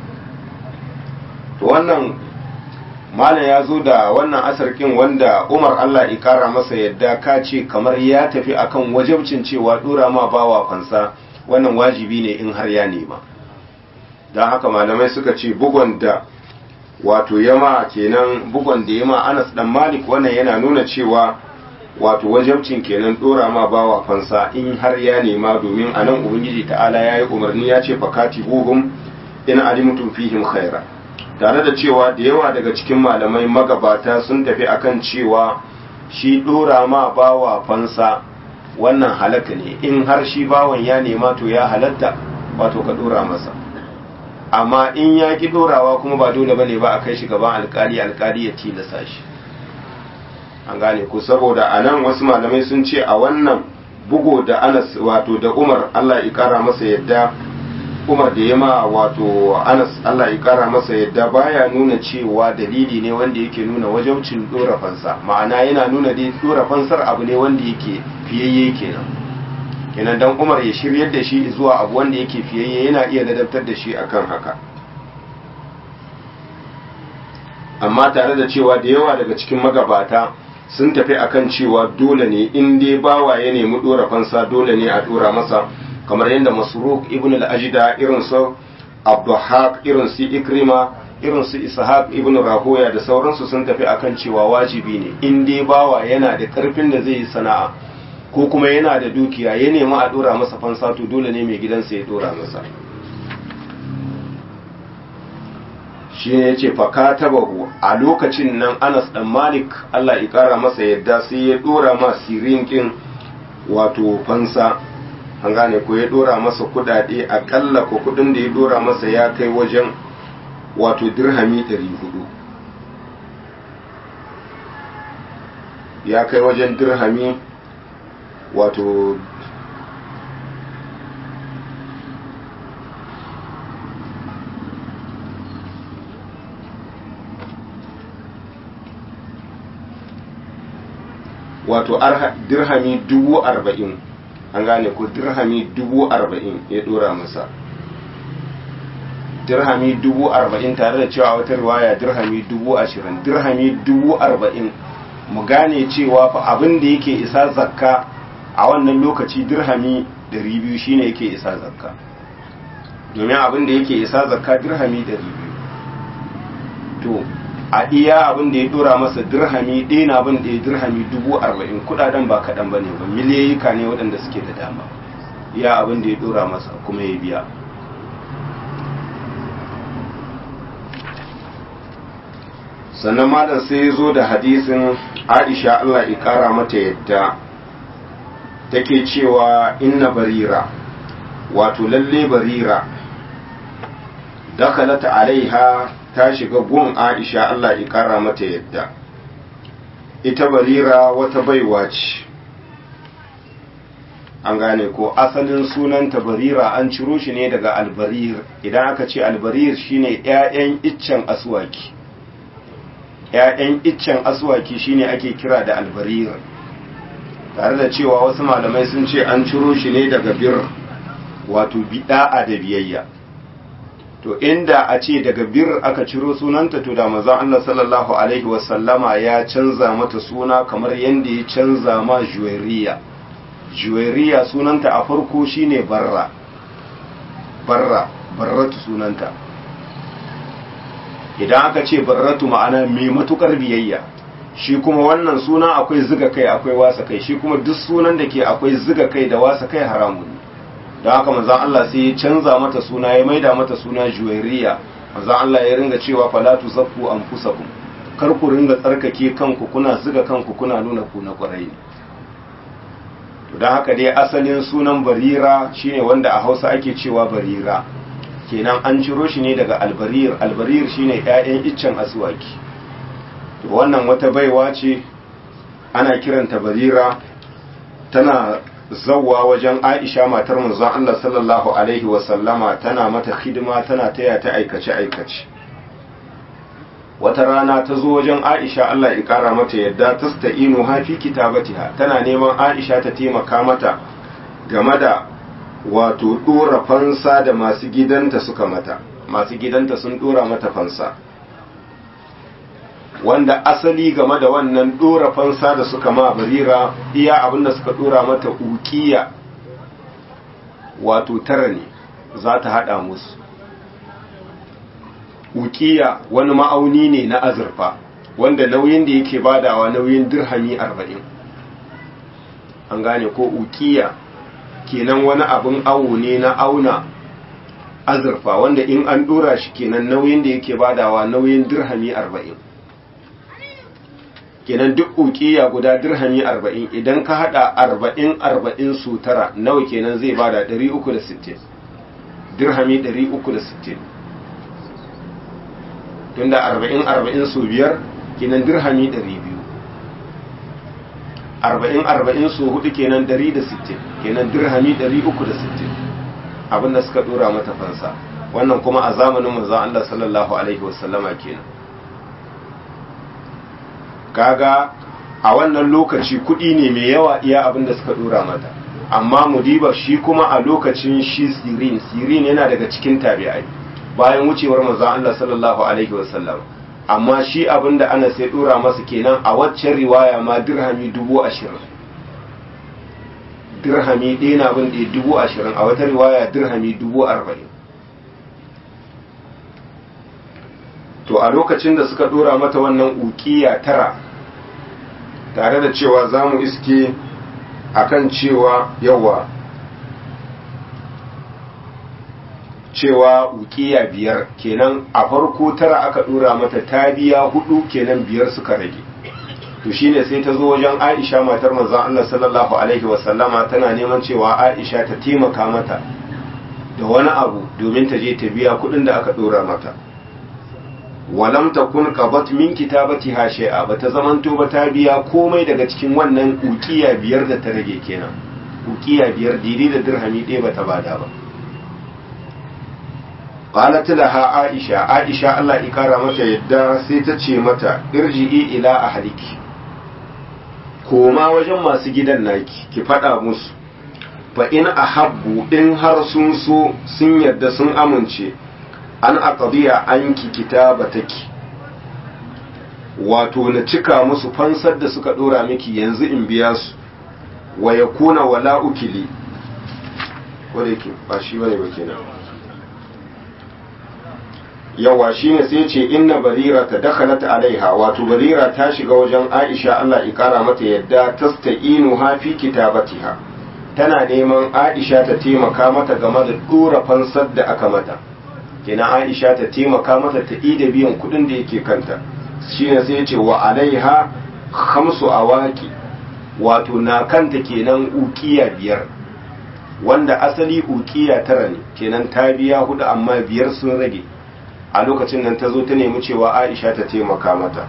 to wannan malam ya zo da wannan asarkin wanda umar allah ikara masa yadda ka ce kamar ya tafi akan wajabcin cewa dora ma bawa fansa wannan wajibi ne in har ya nema don haka malamai suka ce bugon da wato yama kenan bugon da yama anas dan malik wannan yana nuna cewa wato wajabcin kenan dora ma bawa fansa in har ya nema domin anan ubangiji ta'ala ya yi umarni ya ce fakati buhum in alimtum fihim khaira tare da cewa da yawa daga cikin malamai magabata sun tafi akan cewa shi dora ma bawa fansa wannan halaka ne in har shi bawan ya nema to ya halatta wato ka dora masa amma in ya ki dorawa kuma ba dole bane ba a kai shi gaban alkali alkali ya tilasa shi an gane ku saboda a nan wasu malamai sun ce a wannan bugo da anas wato da umar allah ya kara masa yadda Umar da ya ma wato Anas Allah ya kara masa yadda baya nuna cewa dalili ne wanda yake nuna wajaucin dora fansa ma'ana yana nuna dai dora fansar abu ne wanda yake fiyayye kenan kenan dan Umar ya shiryar da shi zuwa abu wanda yake fiyayye yana iya ladabtar da shi akan haka amma tare da cewa da yawa daga cikin magabata sun tafi akan cewa dole ne in dai bawa ya nemi dora fansa dole ne a dora masa kamar yadda masruk ibn al-ajda irin su abduhaq irin su ikrima irin su ishaq ibn rahoya da sauransu sun tafi akan cewa wajibi ne in dai bawa yana da karfin da zai yi sana'a ko kuma yana da dukiya ya nemi a dora masa fansa to dole ne mai gidansa ya dora masa shi ne ya ce fakatabahu a lokacin nan anas dan malik allah ya kara masa yadda sai ya dora ma sirinkin wato fansa an gane ko ya dora masa kudade akalla ko kudin da ya dora masa ya kai wajen wato dirhami 400 ya kai wajen dirhami wato wato dirhami dubu arba'in an gane ko dirhami dubu arba'in ya dora masa dirhami dubu arba'in tare da cewa wata riwaya dirhami dubu ashirin dirhami dubu arba'in mu gane cewa fa abin da yake isa zakka a wannan lokaci dirhami dari biyu shine yake isa zakka domin abin da yake isa zakka dirhami dari biyu to a iya abin da ya dora masa dirhami ɗaya na abin da ya dirhami dubu arba'in kudaden ba kaɗan ba ne ba miliyoyika ne waɗanda suke da dama iya abin da ya dora masa kuma ya biya sannan malam sai ya zo da hadisin aisha allah ya kara mata yadda take cewa inna barira wato lalle barira dakalata alaiha ta shiga gun aisha allah ya kara mata yadda ita barira wata baiwa ce an gane ko asalin sunanta barira an ciro shi ne daga albarir idan aka ce albarir shine 'ya'yan iccen aswaki ‘ya'yan iccen aswaki shine ake kira da albarir tare da cewa wasu malamai sun ce an ciro shi ne daga bir wato bida'a da biyayya to inda a ce daga bir aka ciro sunanta to da manzon Allah sallallahu alaihi wasallama ya canza mata suna kamar yadda ya canza ma juwairiya juwairiya sunanta a farko shine barra barra barratu sunanta idan aka ce barratu ma'ana mai matukar biyayya shi kuma wannan suna akwai ziga kai akwai wasa kai shi kuma duk sunan da ke akwai ziga kai da wasa kai haramun ne don haka manzon Allah sai ya canza mata suna ya maida mata suna juwairiya manzon Allah ya ringa cewa falatu zakku anfusakum kar ku ringa tsarkake kanku kuna ziga kanku kuna nuna ku na kwarai ne to don haka dai asalin sunan barira shine wanda a Hausa ake cewa barira kenan an ciro shi ne daga albarir albarir shine ƴaƴan iccen aswaki to wannan wata baiwa ce ana kiranta barira tana zawwa wajen Aisha matar manzon Allah sallallahu alaihi wa sallama tana mata hidima tana taya ta aikace aikace wata rana ta zo wajen Aisha Allah ya kara mata yadda tasta'inu ha fi kitabatiha tana neman Aisha ta taimaka mata game da wato dora fansa da masu gidanta suka mata masu gidanta sun dora mata fansa wanda asali game da wannan dora fansa da suka ma barira iya abinda suka dora mata ukiya wato tara ne za ta hada musu ukiya wani ma'auni ne na azurfa wanda nauyin da yake badawa nauyin dirhami arba'in an gane ko ukiya kenan wani abin awo ne na auna azurfa wanda in an dora shi kenan nauyin da yake badawa nauyin dirhami arba'in kenan duk ukiya guda dirhami arba'in idan ka hada arba'in arba'in su tara nawa kenan zai bada ɗari uku da sittin dirhami ɗari uku da sittin tunda arba'in arba'in su biyar kenan dirhami ɗari biyu arba'in arba'in su hudu kenan ɗari da sittin kenan dirhami ɗari uku da sittin abinda suka ɗora mata fansa wannan kuma a zamanin manzon Allah sallallahu alaihi wasallama kenan kaga a wannan lokaci kuɗi ne mai yawa iya abin da suka dora mata amma mudiba shi kuma a lokacin shi sirin sirin yana daga cikin tabi'ai bayan wucewar manzon Allah sallallahu alaihi wasallam amma shi abin da ana sai dora masa kenan a waccan riwaya ma dirhami dubu ashirin dirhami ɗaya na bin ɗaya dubu ashirin a wata riwaya dirhami dubu arba'in to a lokacin da suka dora mata wannan ukiya tara tare da cewa za mu iske akan cewa yawa cewa ukiya biyar kenan a farko tara aka dora mata ta biya hudu kenan biyar suka rage to shine sai ta zo wajen Aisha matar manzon Allah sallallahu alaihi wasallama tana neman cewa Aisha ta taimaka mata da wani abu domin ta je ta biya kudin da aka dora mata walam takun qabat min kitabatiha shay'a bata zamanto ba ta biya komai daga cikin wannan ukiya biyar da ta rage kenan ukiya biyar diri da dirhami ɗaya bata bada ba qalat laha aisha aisha Allah ya kara mata yadda sai ta ce mata irji'i ila ahliki koma wajen masu gidan naki ki faɗa musu fa in ahabbu in har sun so sun yarda sun amince an aqdiya anki kitabataki wato na cika musu fansar da suka dora miki yanzu in biya su wa yakuna wala ukili wanda yake ba shi bane ba kenan yawa shine sai ce inna barira ta dakhalat alaiha wato barira ta shiga wajen Aisha Allah ya kara mata yadda tasta'inu ha fi kitabatiha tana neman Aisha ta taimaka mata game da dora fansar da aka mata kenan Aisha ta taimaka mata ta ida biyan kudin da yake kanta shine sai ya ce wa alaiha khamsu awaki wato na kanta kenan ukiya biyar wanda asali ukiya tara ne kenan ta biya hudu amma biyar sun rage a lokacin nan ta zo ta nemi cewa Aisha ta taimaka mata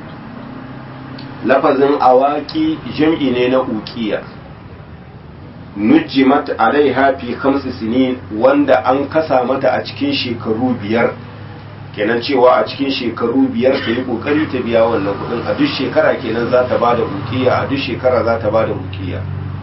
lafazin awaki jam'i ne na ukiya nujjimat alaiha fi khamsi sinin wanda an kasa mata a cikin shekaru biyar kenan cewa a cikin shekaru biyar ta yi kokari ta biya wannan kudin a duk shekara kenan za ta bada ukiya a duk shekara za ta bada ukiya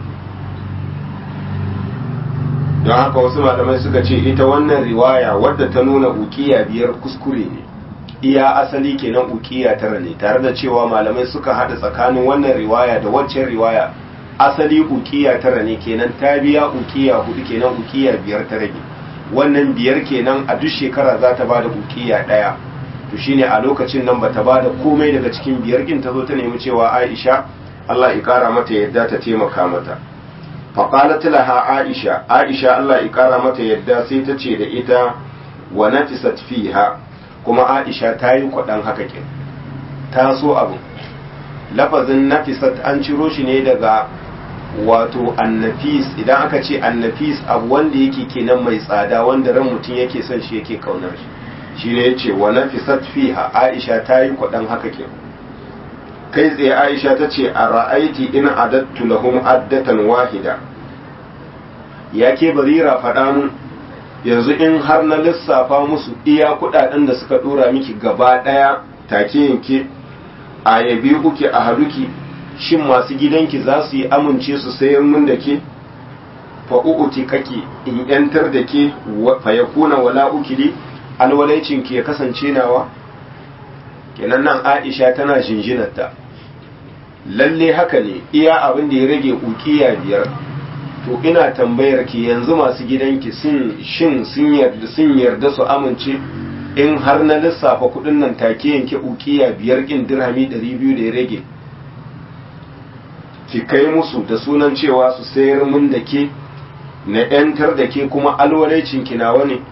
don haka wasu malamai suka ce ita wannan riwaya wadda ta nuna ukiya biyar kuskure ne iya asali kenan ukiya tara ne tare da cewa malamai suka hada tsakanin wannan riwaya da waccan riwaya asali ukiya tara ne kenan ta biya ukiya hudu kenan ukiya biyar ta rage wannan biyar kenan a duk shekara za ta bada ukiya daya to shine a lokacin nan bata bada komai daga cikin biyar kin ta zo ta nemi cewa Aisha Allah ya kara mata yadda ta taimaka mata faqalat laha Aisha Aisha Allah ya kara mata yadda sai ta ce da ita wa natisat fiha kuma Aisha ta yi kwadan haka kin ta so abu lafazin nafisat an ciro shi ne daga wato annafis idan aka ce annafis abu wanda yake kenan mai tsada wanda ran mutum yake son shi yake kaunar shi shine yace wa nafisat fiha Aisha ta yi kwadan haka ke kai tsaye Aisha ta ce a ra'aiti in adattu lahum addatan wahida yake barira faɗa mun yanzu in har na lissafa musu iya kuɗaɗen da suka ɗora miki gaba ɗaya take yanke a yabi uke a haduki shin masu gidanki za su yi amince su sayar mun da ke fa'u'uti kake in yantar da ke fa ya kuna wala ukili alwalaicin ki ya kasance nawa kenan nan aisha tana jinjinarta lalle haka ne iya abin da ya rage ukiya biyar to ina tambayar ki yanzu masu gidanki sun shin sun yarda sun yarda su amince in har na lissafa kudin nan take yanke ukiya biyar kin dirhami 200 da ya rage ki kai musu da sunan cewa su sayar mun da ke na ‘yantar da ke kuma alwalaicin nawa ne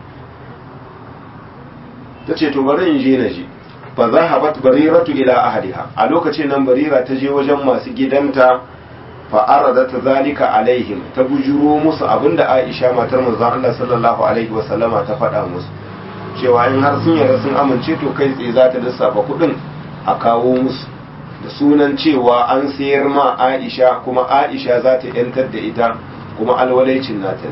ta ce to bari in je na je fa za habat bariratu ila ahadiha a lokacin nan barira ta je wajen masu gidanta fa arada ta zalika alaihim ta bujuro musu abinda aisha matar manzon Allah sallallahu alaihi wa sallama ta faɗa musu cewa in har sun yarda sun amince to kai tsaye za ta lissafa kuɗin a kawo musu da sunan cewa an sayar ma Aisha kuma Aisha za ta yantar da ita kuma alwalaicin nata ne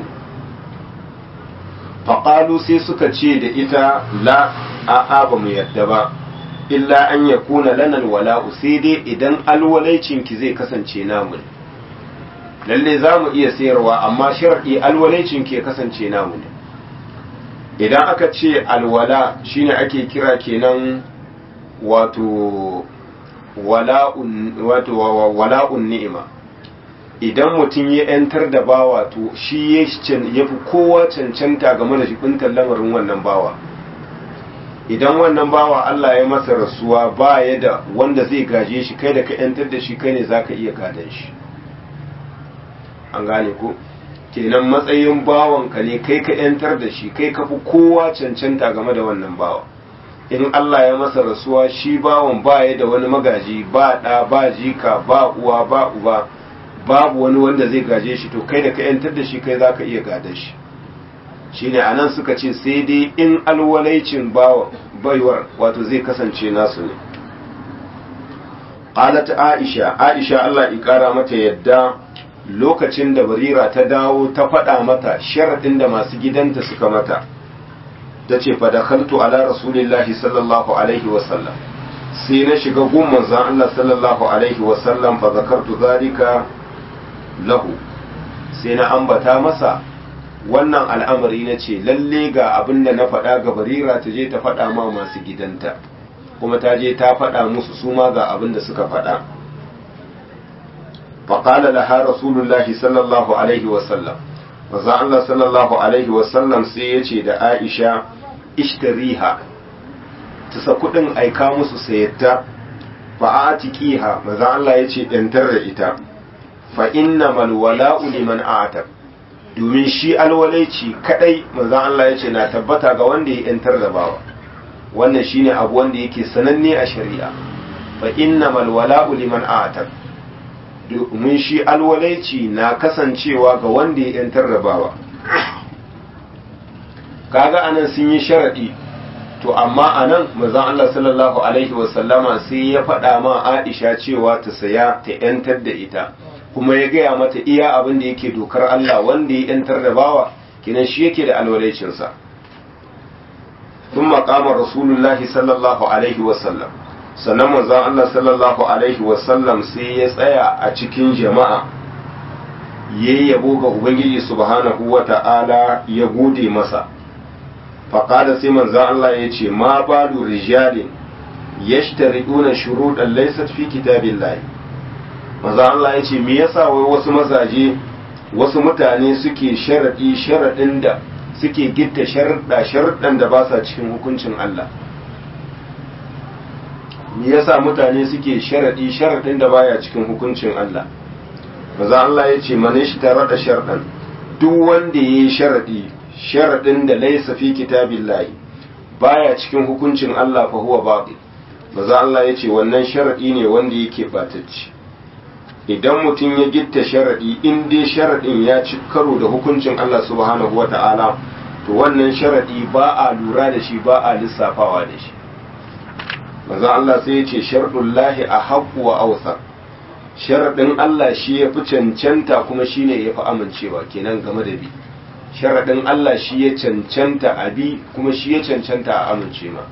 faƙalu sai suka ce da ita la a'a ba mu yadda ba illa an ya kuna lanar wala'u sai dai idan alwalaicin ki zai kasance namu lalle za mu iya sayarwa amma shar'i alwalaicin ki ya kasance namu ne idan aka ce alwala shine ake kira kenan wato wala'un ni'ima idan mutum ya ‘yantar da bawa to shi ya fi kowa cancanta game da jibintar lamarin wannan bawa idan wannan bawa Allah ya masa rasuwa ba ya da wanda zai gaje shi kai da ka ‘yantar da shi kai ne za ka iya gadon shi an gane ko kenan matsayin bawanka ne kai ka ‘yantar da shi kai ka fi kowa cancanta game da wannan bawa in Allah ya masa rasuwa shi bawan baya da wani magaji ba ɗa ba jika ba uwa ba uba babu wani wanda zai gaje shi to kai da ka yantar da shi kai za ka iya gada shi shine a nan suka ce sai dai in alwalaicin baiwar wato zai kasance nasu ne qalat aisha aisha Allah ya kara mata yadda lokacin da barira ta dawo ta faɗa mata sharaɗin da masu gidanta suka mata ta ce fa dakhaltu ala rasulillahi sallallahu alaihi wasallam sai na shiga gun manzon Allah sallallahu alaihi wasallam fa zakartu zalika lahu sai na ambata masa wannan al'amari na ce lalle ga abin da na faɗa ga barira ta je ta faɗa ma masu gidanta kuma ta je ta faɗa musu su ma ga abin da suka faɗa faƙala laha rasulullahi sallallahu alaihi wasallam maza Allah sallallahu alaihi wasallam sai ya ce da aisha ishtariha ta sa kuɗin aika musu sayatta fa a tiƙiha maza Allah ya ce ‘yantar da ita fa inna malwala'u liman a'atar domin shi alwalaici kadai manzon Allah ya ce na tabbata ga wanda ya ‘yantar da bawa wannan shine abu wanda yake sananne a shari'a fa inna malwala'u liman a'atar domin shi alwalaici na kasancewa ga wanda ya ‘yantar da bawa kaga anan sun yi sharaɗi to amma anan manzon Allah sallallahu alaihi wasallama sai ya faɗa ma Aisha cewa ta saya ta ‘yantar da ita kuma ya gaya mata iya abin da yake dokar Allah wanda ya ‘yantar da bawa kinan shi yake da alwalaicinsa sun maƙama rasulullahi sallallahu alaihi wasallam sannan manzon Allah sallallahu alaihi wasallam sai ya tsaya a cikin jama'a ya yabo ga ubangiji subhanahu wa ta'ala ya gode masa faƙada sai manzon Allah ya ce ma balu rijalin yashtari'una shuruɗan laysat fi kitabillahi manzon Allah ya ce me yasa wai wasu mazaje wasu mutane suke sharaɗi sharaɗin da suke gitta sharaɗa sharaɗan da ba sa cikin hukuncin Allah me yasa mutane suke sharaɗi sharaɗin da baya cikin hukuncin Allah maza Allah ya ce mane shi tare da sharaɗan duk wanda ya yi sharaɗi sharaɗin da laisa fi kitabillahi baya cikin hukuncin Allah fa huwa batil maza Allah ya ce wannan sharaɗi ne wanda yake batacci idan mutum ya gitta sharaɗi in dai sharaɗin ya ci karo da hukuncin Allah subhanahu wata'ala to wannan sharaɗi ba a lura da shi ba a lissafawa da shi manzon Allah sai ya ce sharɗullahi a haƙu wa ausa sharaɗin Allah shi ya fi cancanta kuma shi ne ya fi amincewa kenan game da bi sharaɗin Allah shi ya cancanta a bi kuma shi ya cancanta a amince ma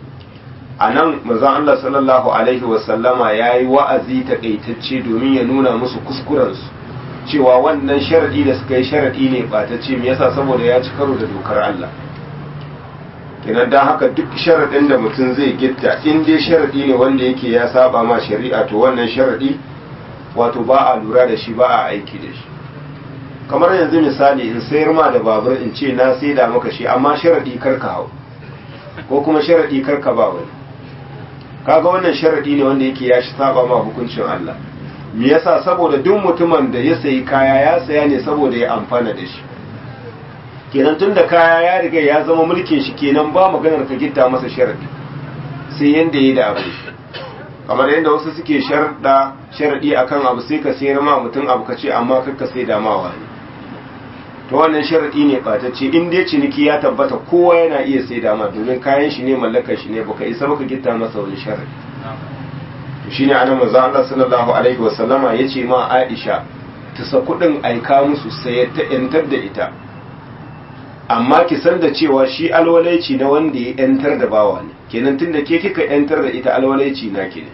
a nan mazan Allah sallallahu Alaihi wasallama ya yi wa'azi taƙaitacce domin ya nuna musu kuskurensu cewa wannan sharaɗi da suka yi sharaɗi ne ɓatacce me yasa saboda ya ci karo da dokar Allah kenan don haka duk sharaɗin da mutum zai gitta in dai sharaɗi ne wanda yake ya saba ma shari'a to wannan sharaɗi wato ba a lura da shi ba a aiki da shi kamar yanzu misali in sayar ma da babur in ce na sai da maka shi amma sharaɗi kar ka hau ko kuma sharaɗi kar ka ba wani kaga wannan sharadi ne wanda yake ya shi saba ma hukuncin Allah me yasa saboda duk mutumin da ya sayi kaya ya saya ne saboda ya amfana da shi kenan tun da kaya ya riga ya zama mulkin shi kenan ba maganar ka gitta masa sharadi sai yanda ya da abu kamar yadda wasu suke sharda sharadi akan abu sai ka sayar ma mutum abu ka ce amma kar ka sai da ma wani to wannan sharadi ne batacce in dai ciniki ya tabbata kowa yana iya sai da ma domin kayan shi ne mallakar shi ne baka isa baka gitta masa wani sharadi to shine anan manzo Allah sallallahu alaihi wasallama yace ma Aisha ta sa kudin aika musu sai ta yantar da ita amma ki san da cewa shi alwalaici na wanda ya yantar da bawa ne kenan tunda ke kika yantar da ita alwalaici na ke ne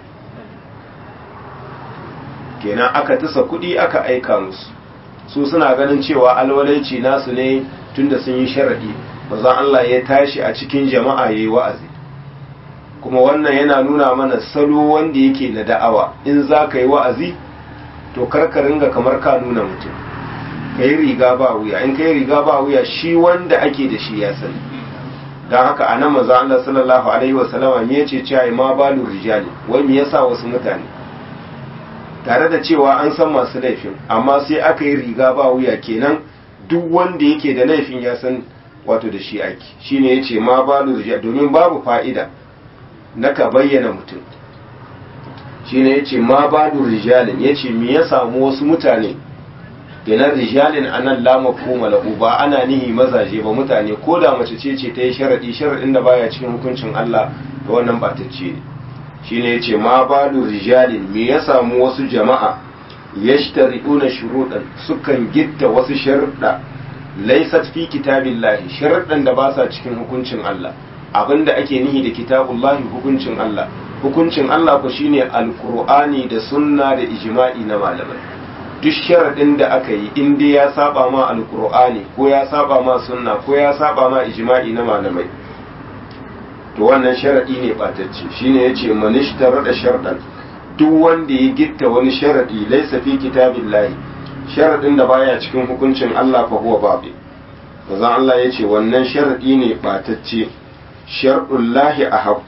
kenan aka tasa kudi aka aika musu su suna ganin cewa alwalaici nasu ne tunda sun yi sharadi manzon Allah ya tashi a cikin jama'a yayi wa'azi kuma wannan yana nuna mana salo wanda yake na da'awa in za ka yi wa'azi to karka ringa kamar ka nuna mutum ka yi riga ba wuya in ka yi riga ba wuya shi wanda ake da shi ya sani don haka a nan maza Allah sallallahu alaihi wasallama me yace cewa ma balu rijali wai me yasa wasu mutane tare da cewa an san masu laifin amma sai aka yi riga ba wuya kenan duk wanda yake da laifin ya san wato da shi ake shine yace ma balu rijali domin babu fa'ida na ka bayyana mutum shine yace ma balu rijalin yace me ya samu wasu mutane kenan rijalin anan la mafhuma lahu ba ana nihi mazaje ba mutane ko da mace ce ce ta yi sharadi sharadin da baya cikin hukuncin Allah da wannan batacce ne shine yace ma balu rijalin me ya samu wasu jama'a yashtari'una shuruɗan sukan gitta wasu sharuɗa laysat fi kitabillahi sharuɗan da ba sa cikin hukuncin Allah abinda ake nihi da kitabullahi hukuncin Allah hukuncin Allah ku shine alqur'ani da sunna da ijma'i na malamai duk sharadin da aka yi in dai ya saba ma alqur'ani ko ya saba ma sunna ko ya saba ma ijma'i na malamai to wannan sharadi ne batacce shine yace manishtar da shardan duk wanda ya gitta wani sharadi laysa fi kitabillahi sharadin da baya cikin hukuncin Allah fa huwa babi manzon Allah yace wannan sharadi ne batacce shar'ullahi a haƙƙu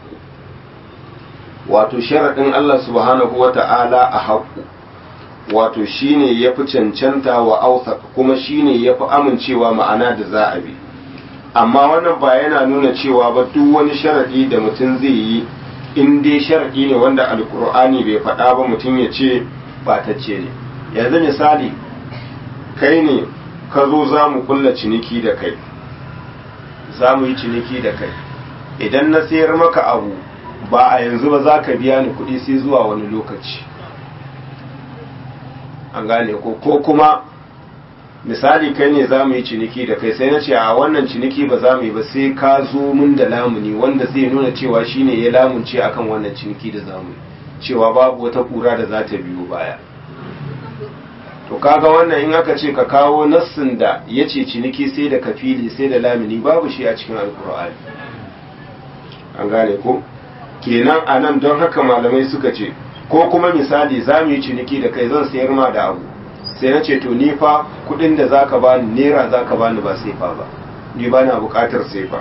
wato sharaɗin Allah subhanahu wa ta'ala a haƙƙu wato shine ya fi cancanta wa auta kuma shine ya fi amincewa ma'ana da za a bi amma wannan ba yana nuna cewa ba duk wani sharaɗi da mutum zai yi in dai sharaɗi ne wanda alkur'ani bai faɗa ba mutum ya ce batacce ne yanzu misali kai ne ka zo za mu kulla ciniki da kai za mu yi ciniki da kai idan na sayar maka abu ba a yanzu ba za ka biya ni kuɗi sai zuwa wani lokaci an gane ko ko kuma misali kai ne za mu yi ciniki da kai sai na ce a wannan ciniki ba za mu yi ba sai ka zo mun da lamuni wanda zai nuna cewa shine ya lamunce akan wannan ciniki da za mu yi cewa babu wata kura da za ta biyo baya to kaga wannan in aka ce ka kawo nassin da ya ce ciniki sai da kafili sai da lamuni babu shi a cikin alkur'ani an gane ko kenan a nan don haka malamai suka ce ko kuma misali za mu yi ciniki da kai zan sayar ma da abu sai na ce to ni fa kudin da zaka bani naira zaka bani ba sai fa ba ni ba na bukatar sai fa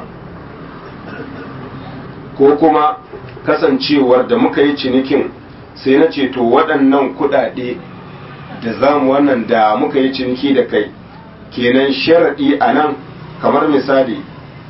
ko kuma kasancewar da muka yi cinikin sai na ce to waɗannan kuɗaɗe da zamu wannan da muka yi ciniki da kai kenan sharaɗi a nan kamar misali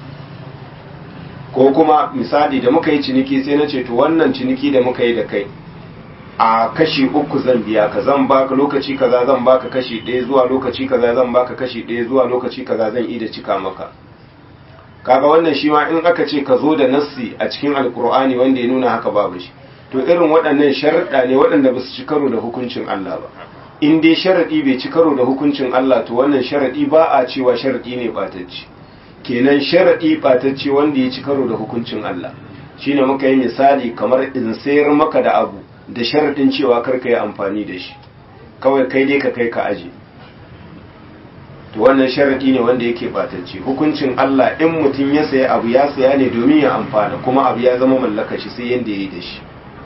ko kuma misali da muka yi ciniki sai na ce to wannan ciniki da muka yi da kai a kashi uku zan biya ka zan baka lokaci kaza zan baka kashi ɗaya zuwa lokaci kaza zan baka kashi ɗaya zuwa lokaci kaza zan yi da cika maka kaga wannan shi ma in aka ce ka zo da nassi a cikin alkur'ani wanda ya nuna haka babu shi to irin waɗannan sharuɗa ne waɗanda ba su ci karo da hukuncin Allah ba in dai sharaɗi bai ci karo da hukuncin Allah to wannan sharaɗi ba a cewa sharaɗi ne ɓatacce kenan sharaɗi ɓatacce wanda ya ci karo da hukuncin Allah shine muka yi misali kamar in sayar maka da abu da sharaɗin cewa karka yi amfani da shi kawai kai dai ka kai ka aje to wannan sharaɗi ne wanda yake batacce hukuncin Allah in mutum ya saya abu ya saya ne domin ya amfana kuma abu ya zama mallaka shi sai yanda ya yi da shi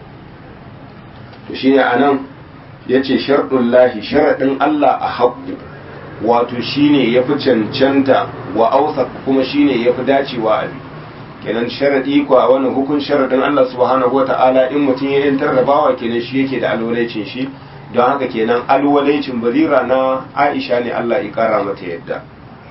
to shine anan yace sharɗin lahi sharaɗin Allah a haƙƙu wato shine yafi cancanta wa ausa kuma shine yafi dacewa a kenan sharadi ko a wannan hukun sharadin Allah subhanahu wata'ala in mutum ya yantar da bawa kenan shi yake da alwalaicin shi don haka kenan alwalaicin barira na Aisha ne Allah ya kara mata yadda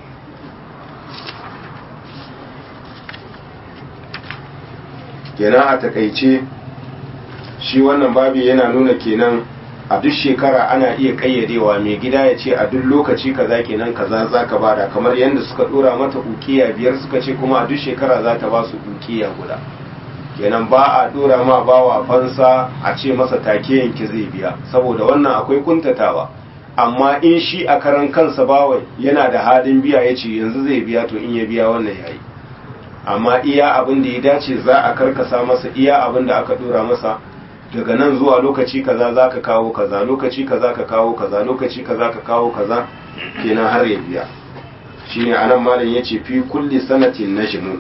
kenan a takaice shi wannan babi yana nuna kenan a duk shekara ana iya kayyadewa mai gida ya ce a duk lokaci kaza kenan kaza za ka bada kamar yadda suka dora mata ukiya biyar suka ce kuma a duk shekara za ta ba su ukiya guda kenan ba a dora ma bawa fansa a ce masa take yanki zai biya saboda wannan akwai kuntatawa amma in shi a karan kansa bawa yana da halin biya ya ce yanzu zai biya to in ya biya wannan yayi amma iya abin da ya dace za a karkasa masa iya abin da aka dora masa daga nan zuwa lokaci kaza za ka kawo kaza lokaci kaza ka kawo kaza lokaci kaza ka kawo kaza kenan har ya biya shine anan malam yace fi kulli sanatin najmu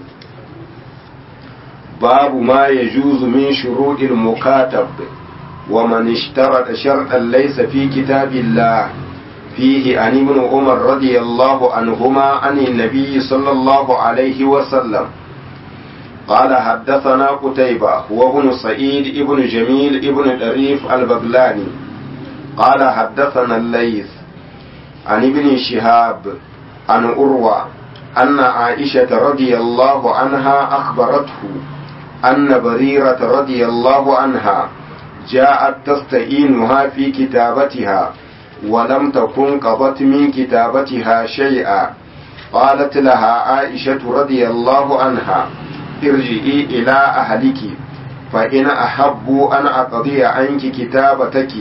babu ma yajuzu min shuruɗil mukatab wa man ishtarata shartan laysa fi kitabillah فيه عن ابن عمر رضي الله عنهما عن النبي صلى الله عليه وسلم قال حدثنا قتيبة وابن سعيد ابن جميل ابن الأريف البغلاني قال حدثنا الليث عن ابن شهاب عن أروى أن عائشة رضي الله عنها أخبرته أن بريرة رضي الله عنها جاءت تستعينها في كتابتها ولم تكن قضت من كتابتها شيئا قالت لها عائشة رضي الله عنها ارجئي إلى أهلك فإن أحبوا أن أقضي عنك كتابتك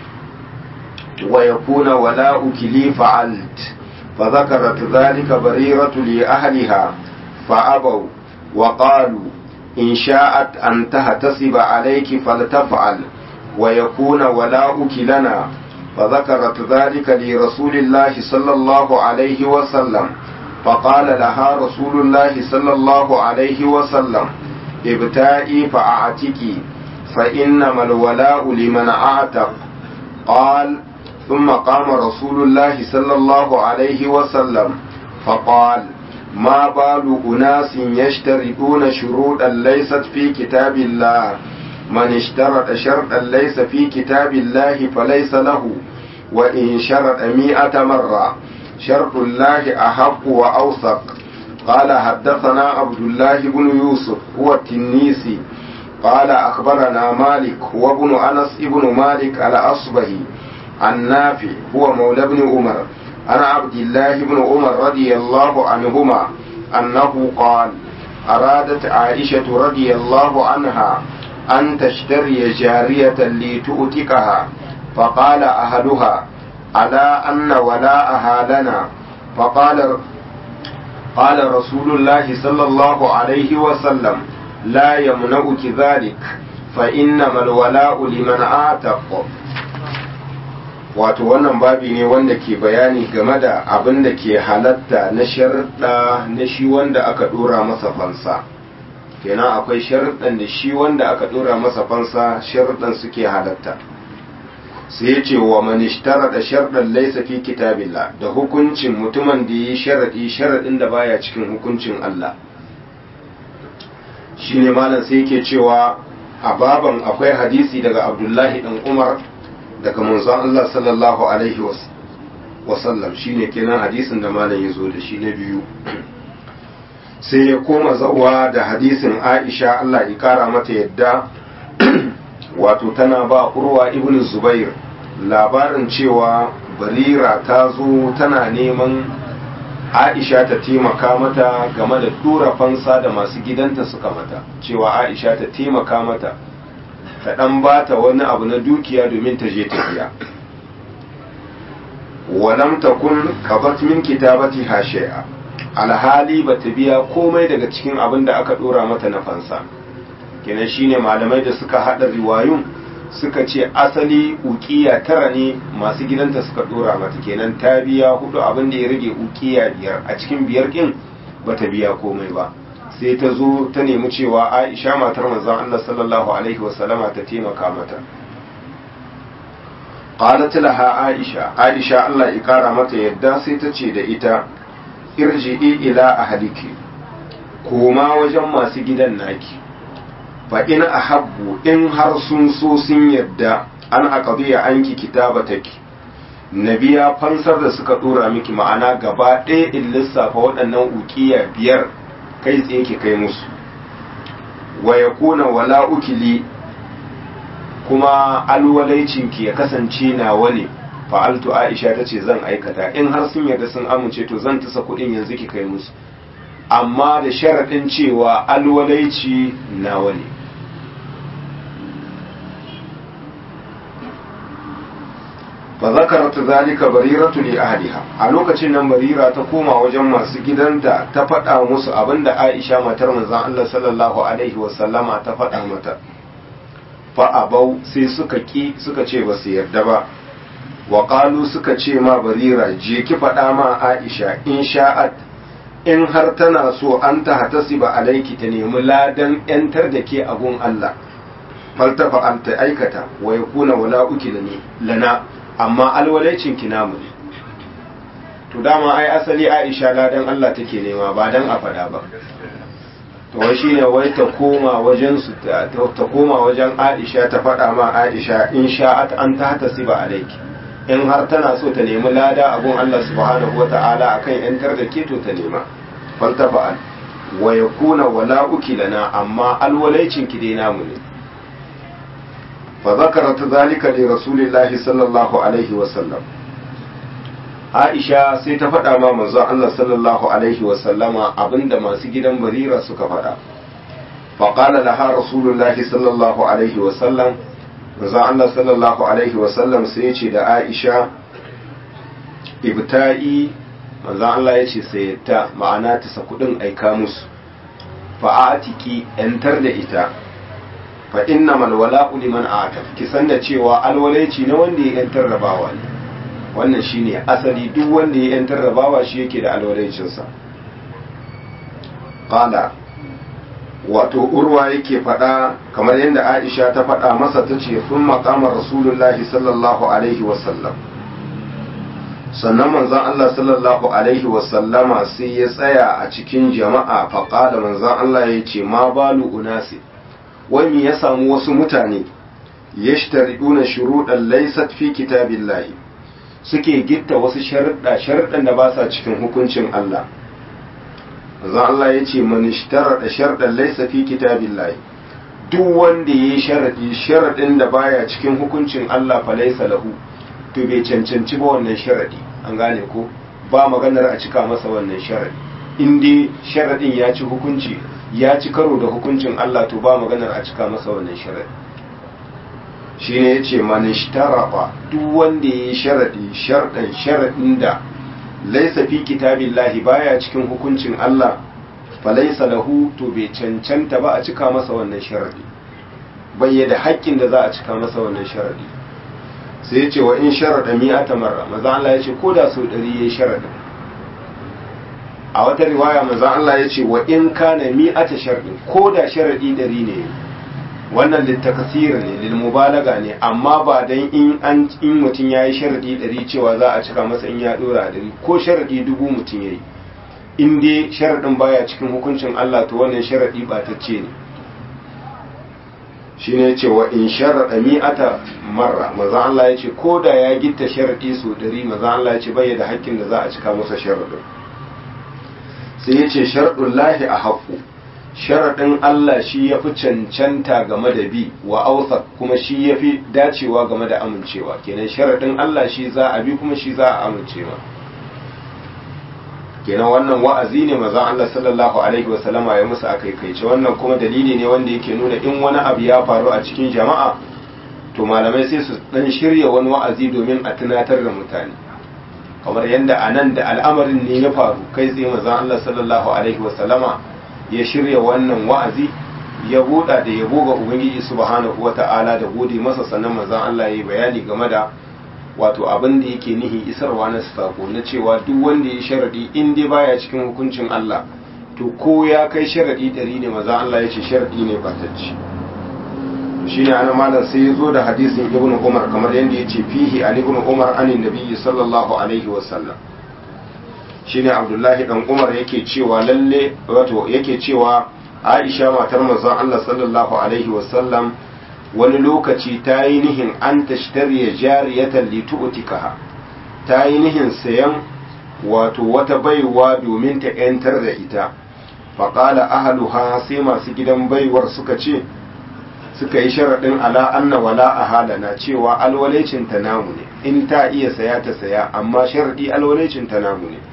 ويكون ولاؤك لي فعلت فذكرت ذلك بريرة لأهلها فأبوا وقالوا إن شاءت أن تهتسب عليك فلتفعل ويكون ولاؤك لنا فذكرت ذلك لرسول الله صلى الله عليه وسلم فقال لها رسول الله صلى الله عليه وسلم ابتائي فأعتكي فإنما الولاء لمن أعتق قال ثم قام رسول الله صلى الله عليه وسلم فقال ما بال أناس يشترطون شروطا ليست في كتاب الله من اشترط شرطا ليس في كتاب الله فليس له وإن شرط مئة مرة شرط الله أحق وأوثق قال حدثنا عبد الله بن يوسف هو التنيسي قال أخبرنا مالك هو ابن أنس ابن مالك الأصبهي عن نافع هو مولى بن عمر عن عبد الله بن عمر رضي الله عنهما أنه قال أرادت عائشة رضي الله عنها أن تشتري جارية لتؤتكها فقال أهلها ala anna wala'aha lana فقال قال رسول الله صلى الله عليه وسلم لا يمنعك ذلك فإنما الولاء لمن آتق wato wannan babi ne wanda ke bayani game da abin da ke halatta na sharuɗa na shi wanda aka ɗora masa fansa kenan akwai sharuɗan da shi wanda aka ɗora masa fansa sharuɗan suke halatta sai ya ce wa manishtara da sharɗan laisa fi kitabillah da hukuncin mutumin da yi sharaɗi sharaɗin da baya cikin hukuncin Allah shi ne malam sai yake cewa a baban akwai hadisi daga abdullahi ɗan umar daga manzon Allah sallallahu alaihi wasallam shi ne kenan hadisin da malam ya zo da shi na biyu sai ya koma zawa da hadisin aisha Allah ya kara mata yadda wato tana ba urwa ibn zubair labarin cewa barira ta zo tana neman aisha ta taimaka mata game da tura fansa da masu gidanta suka mata cewa aisha ta taimaka mata ta dan bata wani abu na dukiya domin ta je ta biya walam takun kabat min kitabati shay'a alhali bata biya komai daga cikin abin da aka dora mata na fansa kenan shine malamai da suka hada riwayun suka ce asali ukiya tara ne masu gidanta suka dora mata kenan ta biya hudu abin da ya rage ukiya biyar a cikin biyar din bata biya komai ba sai ta zo ta nemi cewa Aisha matar manzon Allah sallallahu alaihi wasallama ta taimaka mata qalat laha Aisha Aisha Allah ya kara mata yadda sai ta ce da ita irji'i ila ahliki koma wajen masu gidan naki fa in ahabbu in har sun so sun yadda an aqdiya anki kitabataki nabiya fansar da suka dora miki ma'ana gaba ɗaya in lissafa waɗannan ukiya biyar kai tsaye ki kai musu wa yakuna wala ukili kuma alwalaicin ki ya kasance nawa ne fa'altu aisha ta ce zan aikata in har sun yarda sun amince to zan tasa kuɗin yanzu ki kai musu amma da sharaɗin cewa alwalaici nawa ne fa zakarat zalika bariratu li ahliha a lokacin nan barira ta koma wajen masu gidanta ta faɗa musu abinda Aisha matar manzon Allah sallallahu alaihi wa sallama ta faɗa mata fa abau sai suka ki suka ce ba su yarda ba wa qalu suka ce ma barira je ki faɗa ma Aisha in sha'at in har tana so an ta hatasiba alaiki ta nemi ladan yantar da ke abun Allah faltafa an ta aikata wa yakuna wala uki lana amma alwalaicin ki namu ne to dama ai asali Aisha ladan Allah take nema ba dan a fada ba to wai shine wai ta koma wajen su ta koma wajen Aisha ta fada ma Aisha in sha'at an ta tasiba alayki in har tana so ta nemi lada abun Allah subhanahu wata'ala akan yantar da ke to ta nema faltafa'al wa yakuna wala lana amma alwalaicin ki dai namu ne فذكرت ذلك لرسول الله صلى الله عليه وسلم Aisha sai ta faɗa ma manzon Allah sallallahu alaihi wa sallama abinda masu gidan Barira suka faɗa. Faƙala laha Rasulullahi sallallahu alaihi wa sallam manzon Allah sallallahu alaihi wa sallam sai ya ce da Aisha ibta'i manzon Allah ya ce sai ta ma'ana ta sa kuɗin aika musu fa'atiki yantar da ita fa inna mal wala'u liman ataf ki san da cewa alwalaici na wanda ya yantar rabawa ne wannan shine asali duk wanda ya yantar rabawa shi yake da alwalaicin sa qala wato urwa yake faɗa kamar yadda Aisha ta faɗa masa tace sun maqama rasulullahi sallallahu alaihi wasallam sannan manzon Allah sallallahu alaihi wasallama sai ya tsaya a cikin jama'a faqala manzon Allah ya ce ma balu unasi wani ya samu wasu mutane yashtari'una shuruɗan laysat fi kitabillahi suke gitta wasu sharuɗa sharuɗan da ba sa cikin hukuncin Allah zan Allah ya ce man ishtarada sharɗan laysa fi kitabillahi duk wanda yayi sharadi sharadin da baya cikin hukuncin Allah fa laysa lahu to bai cancanci ba wannan sharadi an gane ko ba maganar a cika masa wannan sharadi in dai sharadin ya ci hukunci ya ci karo da hukuncin Allah to ba maganar a cika masa wannan sharadi shine yace man ishtarafa duk wanda yayi sharadi shardan sharadin da laysa fi kitabillahi baya cikin hukuncin Allah falaysa lahu to bai cancanta ba a cika masa wannan sharadi bai da haƙƙin da za a cika masa wannan sharadi sai yace wa in sharada mi'ata marra maza Allah yace ko da sau 100 yayi sharadin a wata riwaya maza Allah yace wa in kana mi'ata sharadin ko da sharadi 100 ne wannan littakasir ne lil mubalaga ne amma ba dan in an in mutum yayi sharadi ɗari cewa za a cika masa in ya dora ɗari ko sharadi dubu mutum yayi in dai sharadin baya cikin hukuncin Allah to wannan sharadi batacce ne shine yace wa in sharada mi'ata marra maza Allah yace ko da ya gitta sharadi so ɗari maza Allah yace bai da haƙƙin da za a cika masa sharadin sai yace sharadullahi a haqqu sharaɗin Allah shi ya fi cancanta game da bi wa ausa kuma shi ya fi dacewa game da amincewa kenan sharaɗin Allah shi za a bi kuma shi za a amincewa kenan wannan wa'azi ne maza Allah sallallahu alaihi wa sallama ya musu akaikaice wannan kuma dalili ne wanda yake nuna in wani abu ya faru a cikin jama'a to malamai sai su dan shirya wani wa'azi domin a tunatar da mutane kamar yadda a nan da al'amarin ne ya faru kai tsaye maza Allah sallallahu alaihi wa sallama ya shirya wannan wa'azi ya buɗa da yabo ga Ubangiji subhanahu wata'ala da gode masa sannan manzon Allah ya yi bayani game da wato abin da yake nihi isarwa na sako na cewa duk wanda ya sharadi in dai baya cikin hukuncin Allah to ko ya kai sharadi ɗari ne manzon Allah ya ce sharadi ne batacci shine ana malam sai ya zo da hadisin ibnu Umar kamar yadda ya ce fihi an ibnu Umar anin nabiyyi sallallahu alaihi wasallam shine abdullahi dan umar yake cewa lalle wato yake cewa aisha matar manzon Allah sallallahu alaihi wasallam wani lokaci ta yi nihin an tashtariya jariyatan litu'tikaha ta yi nihin sayan wato wata baiwa domin ta yantar da ita faƙala ahaluha sai masu gidan baiwar suka ce suka yi sharaɗin ala anna wala a halana cewa alwalecin ta namu ne in ta iya saya ta saya amma sharaɗi alwalecin ta namu ne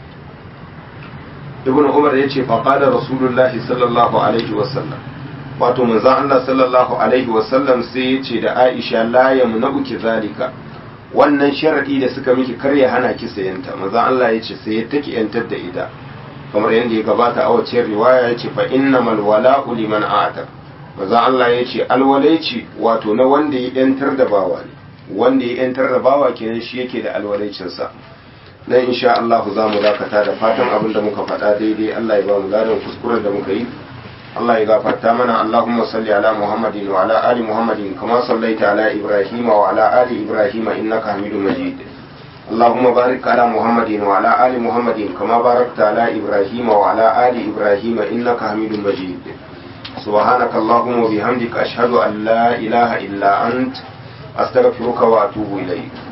ibn umar ya ce faƙada rasulullahi sallallahu alaihi wasallam wato manzan Allah sallallahu alaihi wasallam sai ya ce da aisha la yamna'uki zalika wannan sharadi da suka miki kar ya hana ki sayanta manzan Allah ya ce sai ya take yantar da ita kamar yadda ya gabata a wacce riwaya ya ce fa innamal wala'u liman a'ta manzan Allah ya ce alwalaici wato na wanda ya yantar da bawa ne wanda ya yantar da bawa kenan shi yake da alwalaicinsa nan insha Allah za mu dakata da fatan abin da muka faɗa daidai Allah ya ba mu gadon kuskuren da muka yi Allah ya gafarta mana Allahumma salli ala Muhammadin wa ala ali Muhammadin kama sallaita ala Ibrahim wa ala ali Ibrahim innaka Hamidum Majid اللهم بارك على محمد وعلى آل محمد كما باركت على إبراهيم وعلى آل إبراهيم إنك حميد مجيد سبحانك اللهم وبحمدك أشهد أن لا إله إلا أنت أستغفرك وأتوب إليك